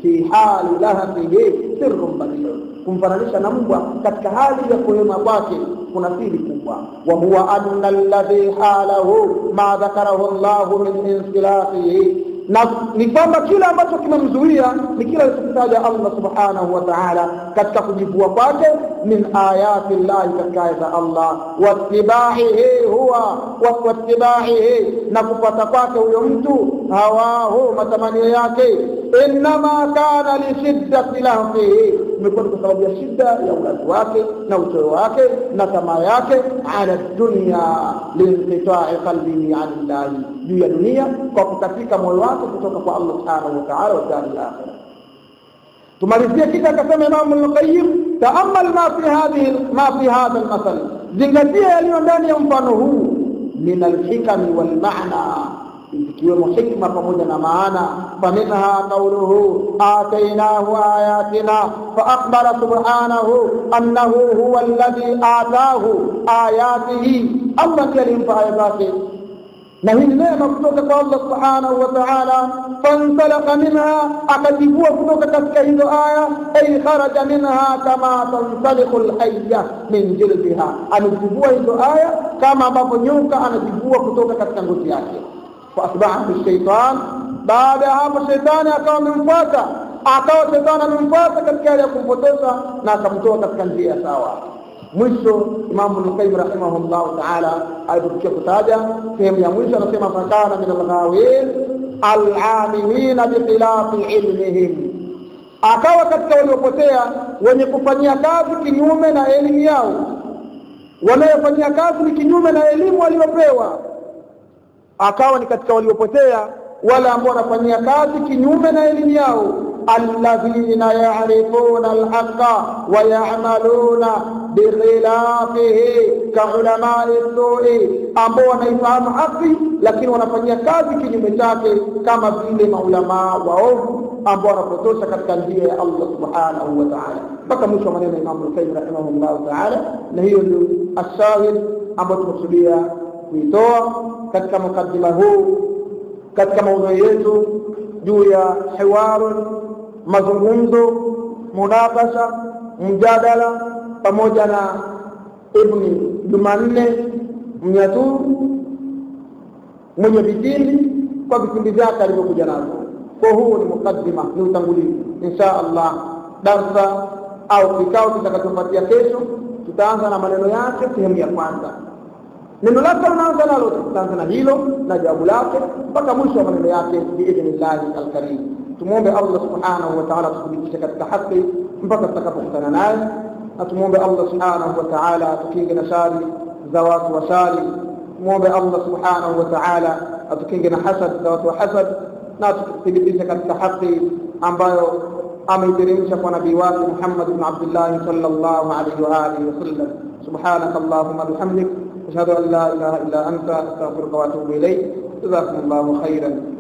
fi hali lahfihi sirrun badir kumfananisha na mbwa katika hali ya kuhema kwake kuna siri kubwa wa huwa anna alladhi halahu ma dhakarahu Allah min insilahihi na ni kwamba kile ambacho kimemzuia ni kile alichokitaja Allah subhanahu wa ta'ala katika kujivua kwake min ayati llahi katika aya za Allah wattibaihi huwa wattibaihi na kupata kwake huyo mtu hawahu matamanio yake innama kana lishiddati lahfihi imekuwa kwa sababu ya shida ya ulazi wake na uchoyo wake na tamaa yake ala dunya linqitai qalbihi an llahi juu ya dunia kwa kukatika moyo wake kutoka kwa Allah subhanahu wa ta'ala wa dari akhirah tumalizie kisha akasema Imam al-Qayyim taamal ma fi hadhihi ma fi hadha al-masal zingatia yaliyo ndani ya mfano huu min al-hikami wal ma'na ikiwemo hikma pamoja na maana faminha qawluhu atainahu ayatina faakbara subhanahu annahu huwa alladhi ataahu ayatihi allah ndiye alimpa aya zake na hii ni neema kutoka kwa allah subhanahu wa taala fansalaka minha akajivua kutoka katika hizo aya ay kharaja minha kama tansaliku lhaya min jildiha amejivua hizo aya kama ambavyo nyoka anajivua kutoka katika ngozi yake faasbahahu shaitan baada ya hapo shetani akawa amemfuata akawa shetani amemfuata katika hali ya kumpotosha na akamtoa katika njia ya sawa mwisho imamu lqayim rahimahullahu taala alipofikia kutaja sehemu ya mwisho anasema fakana min alghawin alamilina bikhilafi ilmihim akawa katika waliopotea wenye kufanyia kazi kinyume na elimu yao wanayofanyia kazi ni kinyume na elimu waliopewa akawa ni katika waliopotea wale ambao wanafanyia kazi kinyume na elimu yao alladhina yarifuna alhaqa wa yamaluna bikhilafihi kaulamai sui ambao wanaifahamu haki lakini wanafanyia kazi kinyume chake kama vile maulamaa waovu ambao wanapotosha katika njia ya Allah subhanahu wa ta'ala mpaka mwisho wa maneno ya Imam Al-Qayyim rahimahullah ta'ala na hiyo ndio ashahid ambayo tumekusudia kuitoa katika mukaddima huu katika maudhui yetu juu ya hiwarun mazungumzo munakasha mjadala pamoja na ibni jumanne mnyaturu mwenye vipindi kwa vipindi vyake alivyokuja nazo kwa huu ni mukaddima ni utangulizi insha allah darsa au kikao kitakachofuatia kesho tutaanza na maneno yake sehemu ya kwanza neno lake unaanza nalo tutaanza na hilo na jawabu lake mpaka mwisho wa maneno yake biidhnillahi alkarim tumwombe allah subhanahu wa taala tuthibitishe katika haki mpaka tutakapokutana naye na tumwombe allah subhanahu wa taala atukinge na shari za watu wa shari tumwombe allah subhanahu wa taala atukinge na hasad za watu wa hasad na tuthibitishe katika haki ambayo ameiteremsha kwa nabii wake muhammad bn abdillahi sallallahu alaihi wa alihi wasallam subhanaka allahuma bihamdik أشهد أن لا إله إلا أنت أستغفرك وأتوب إليك جزاكم الله خيرا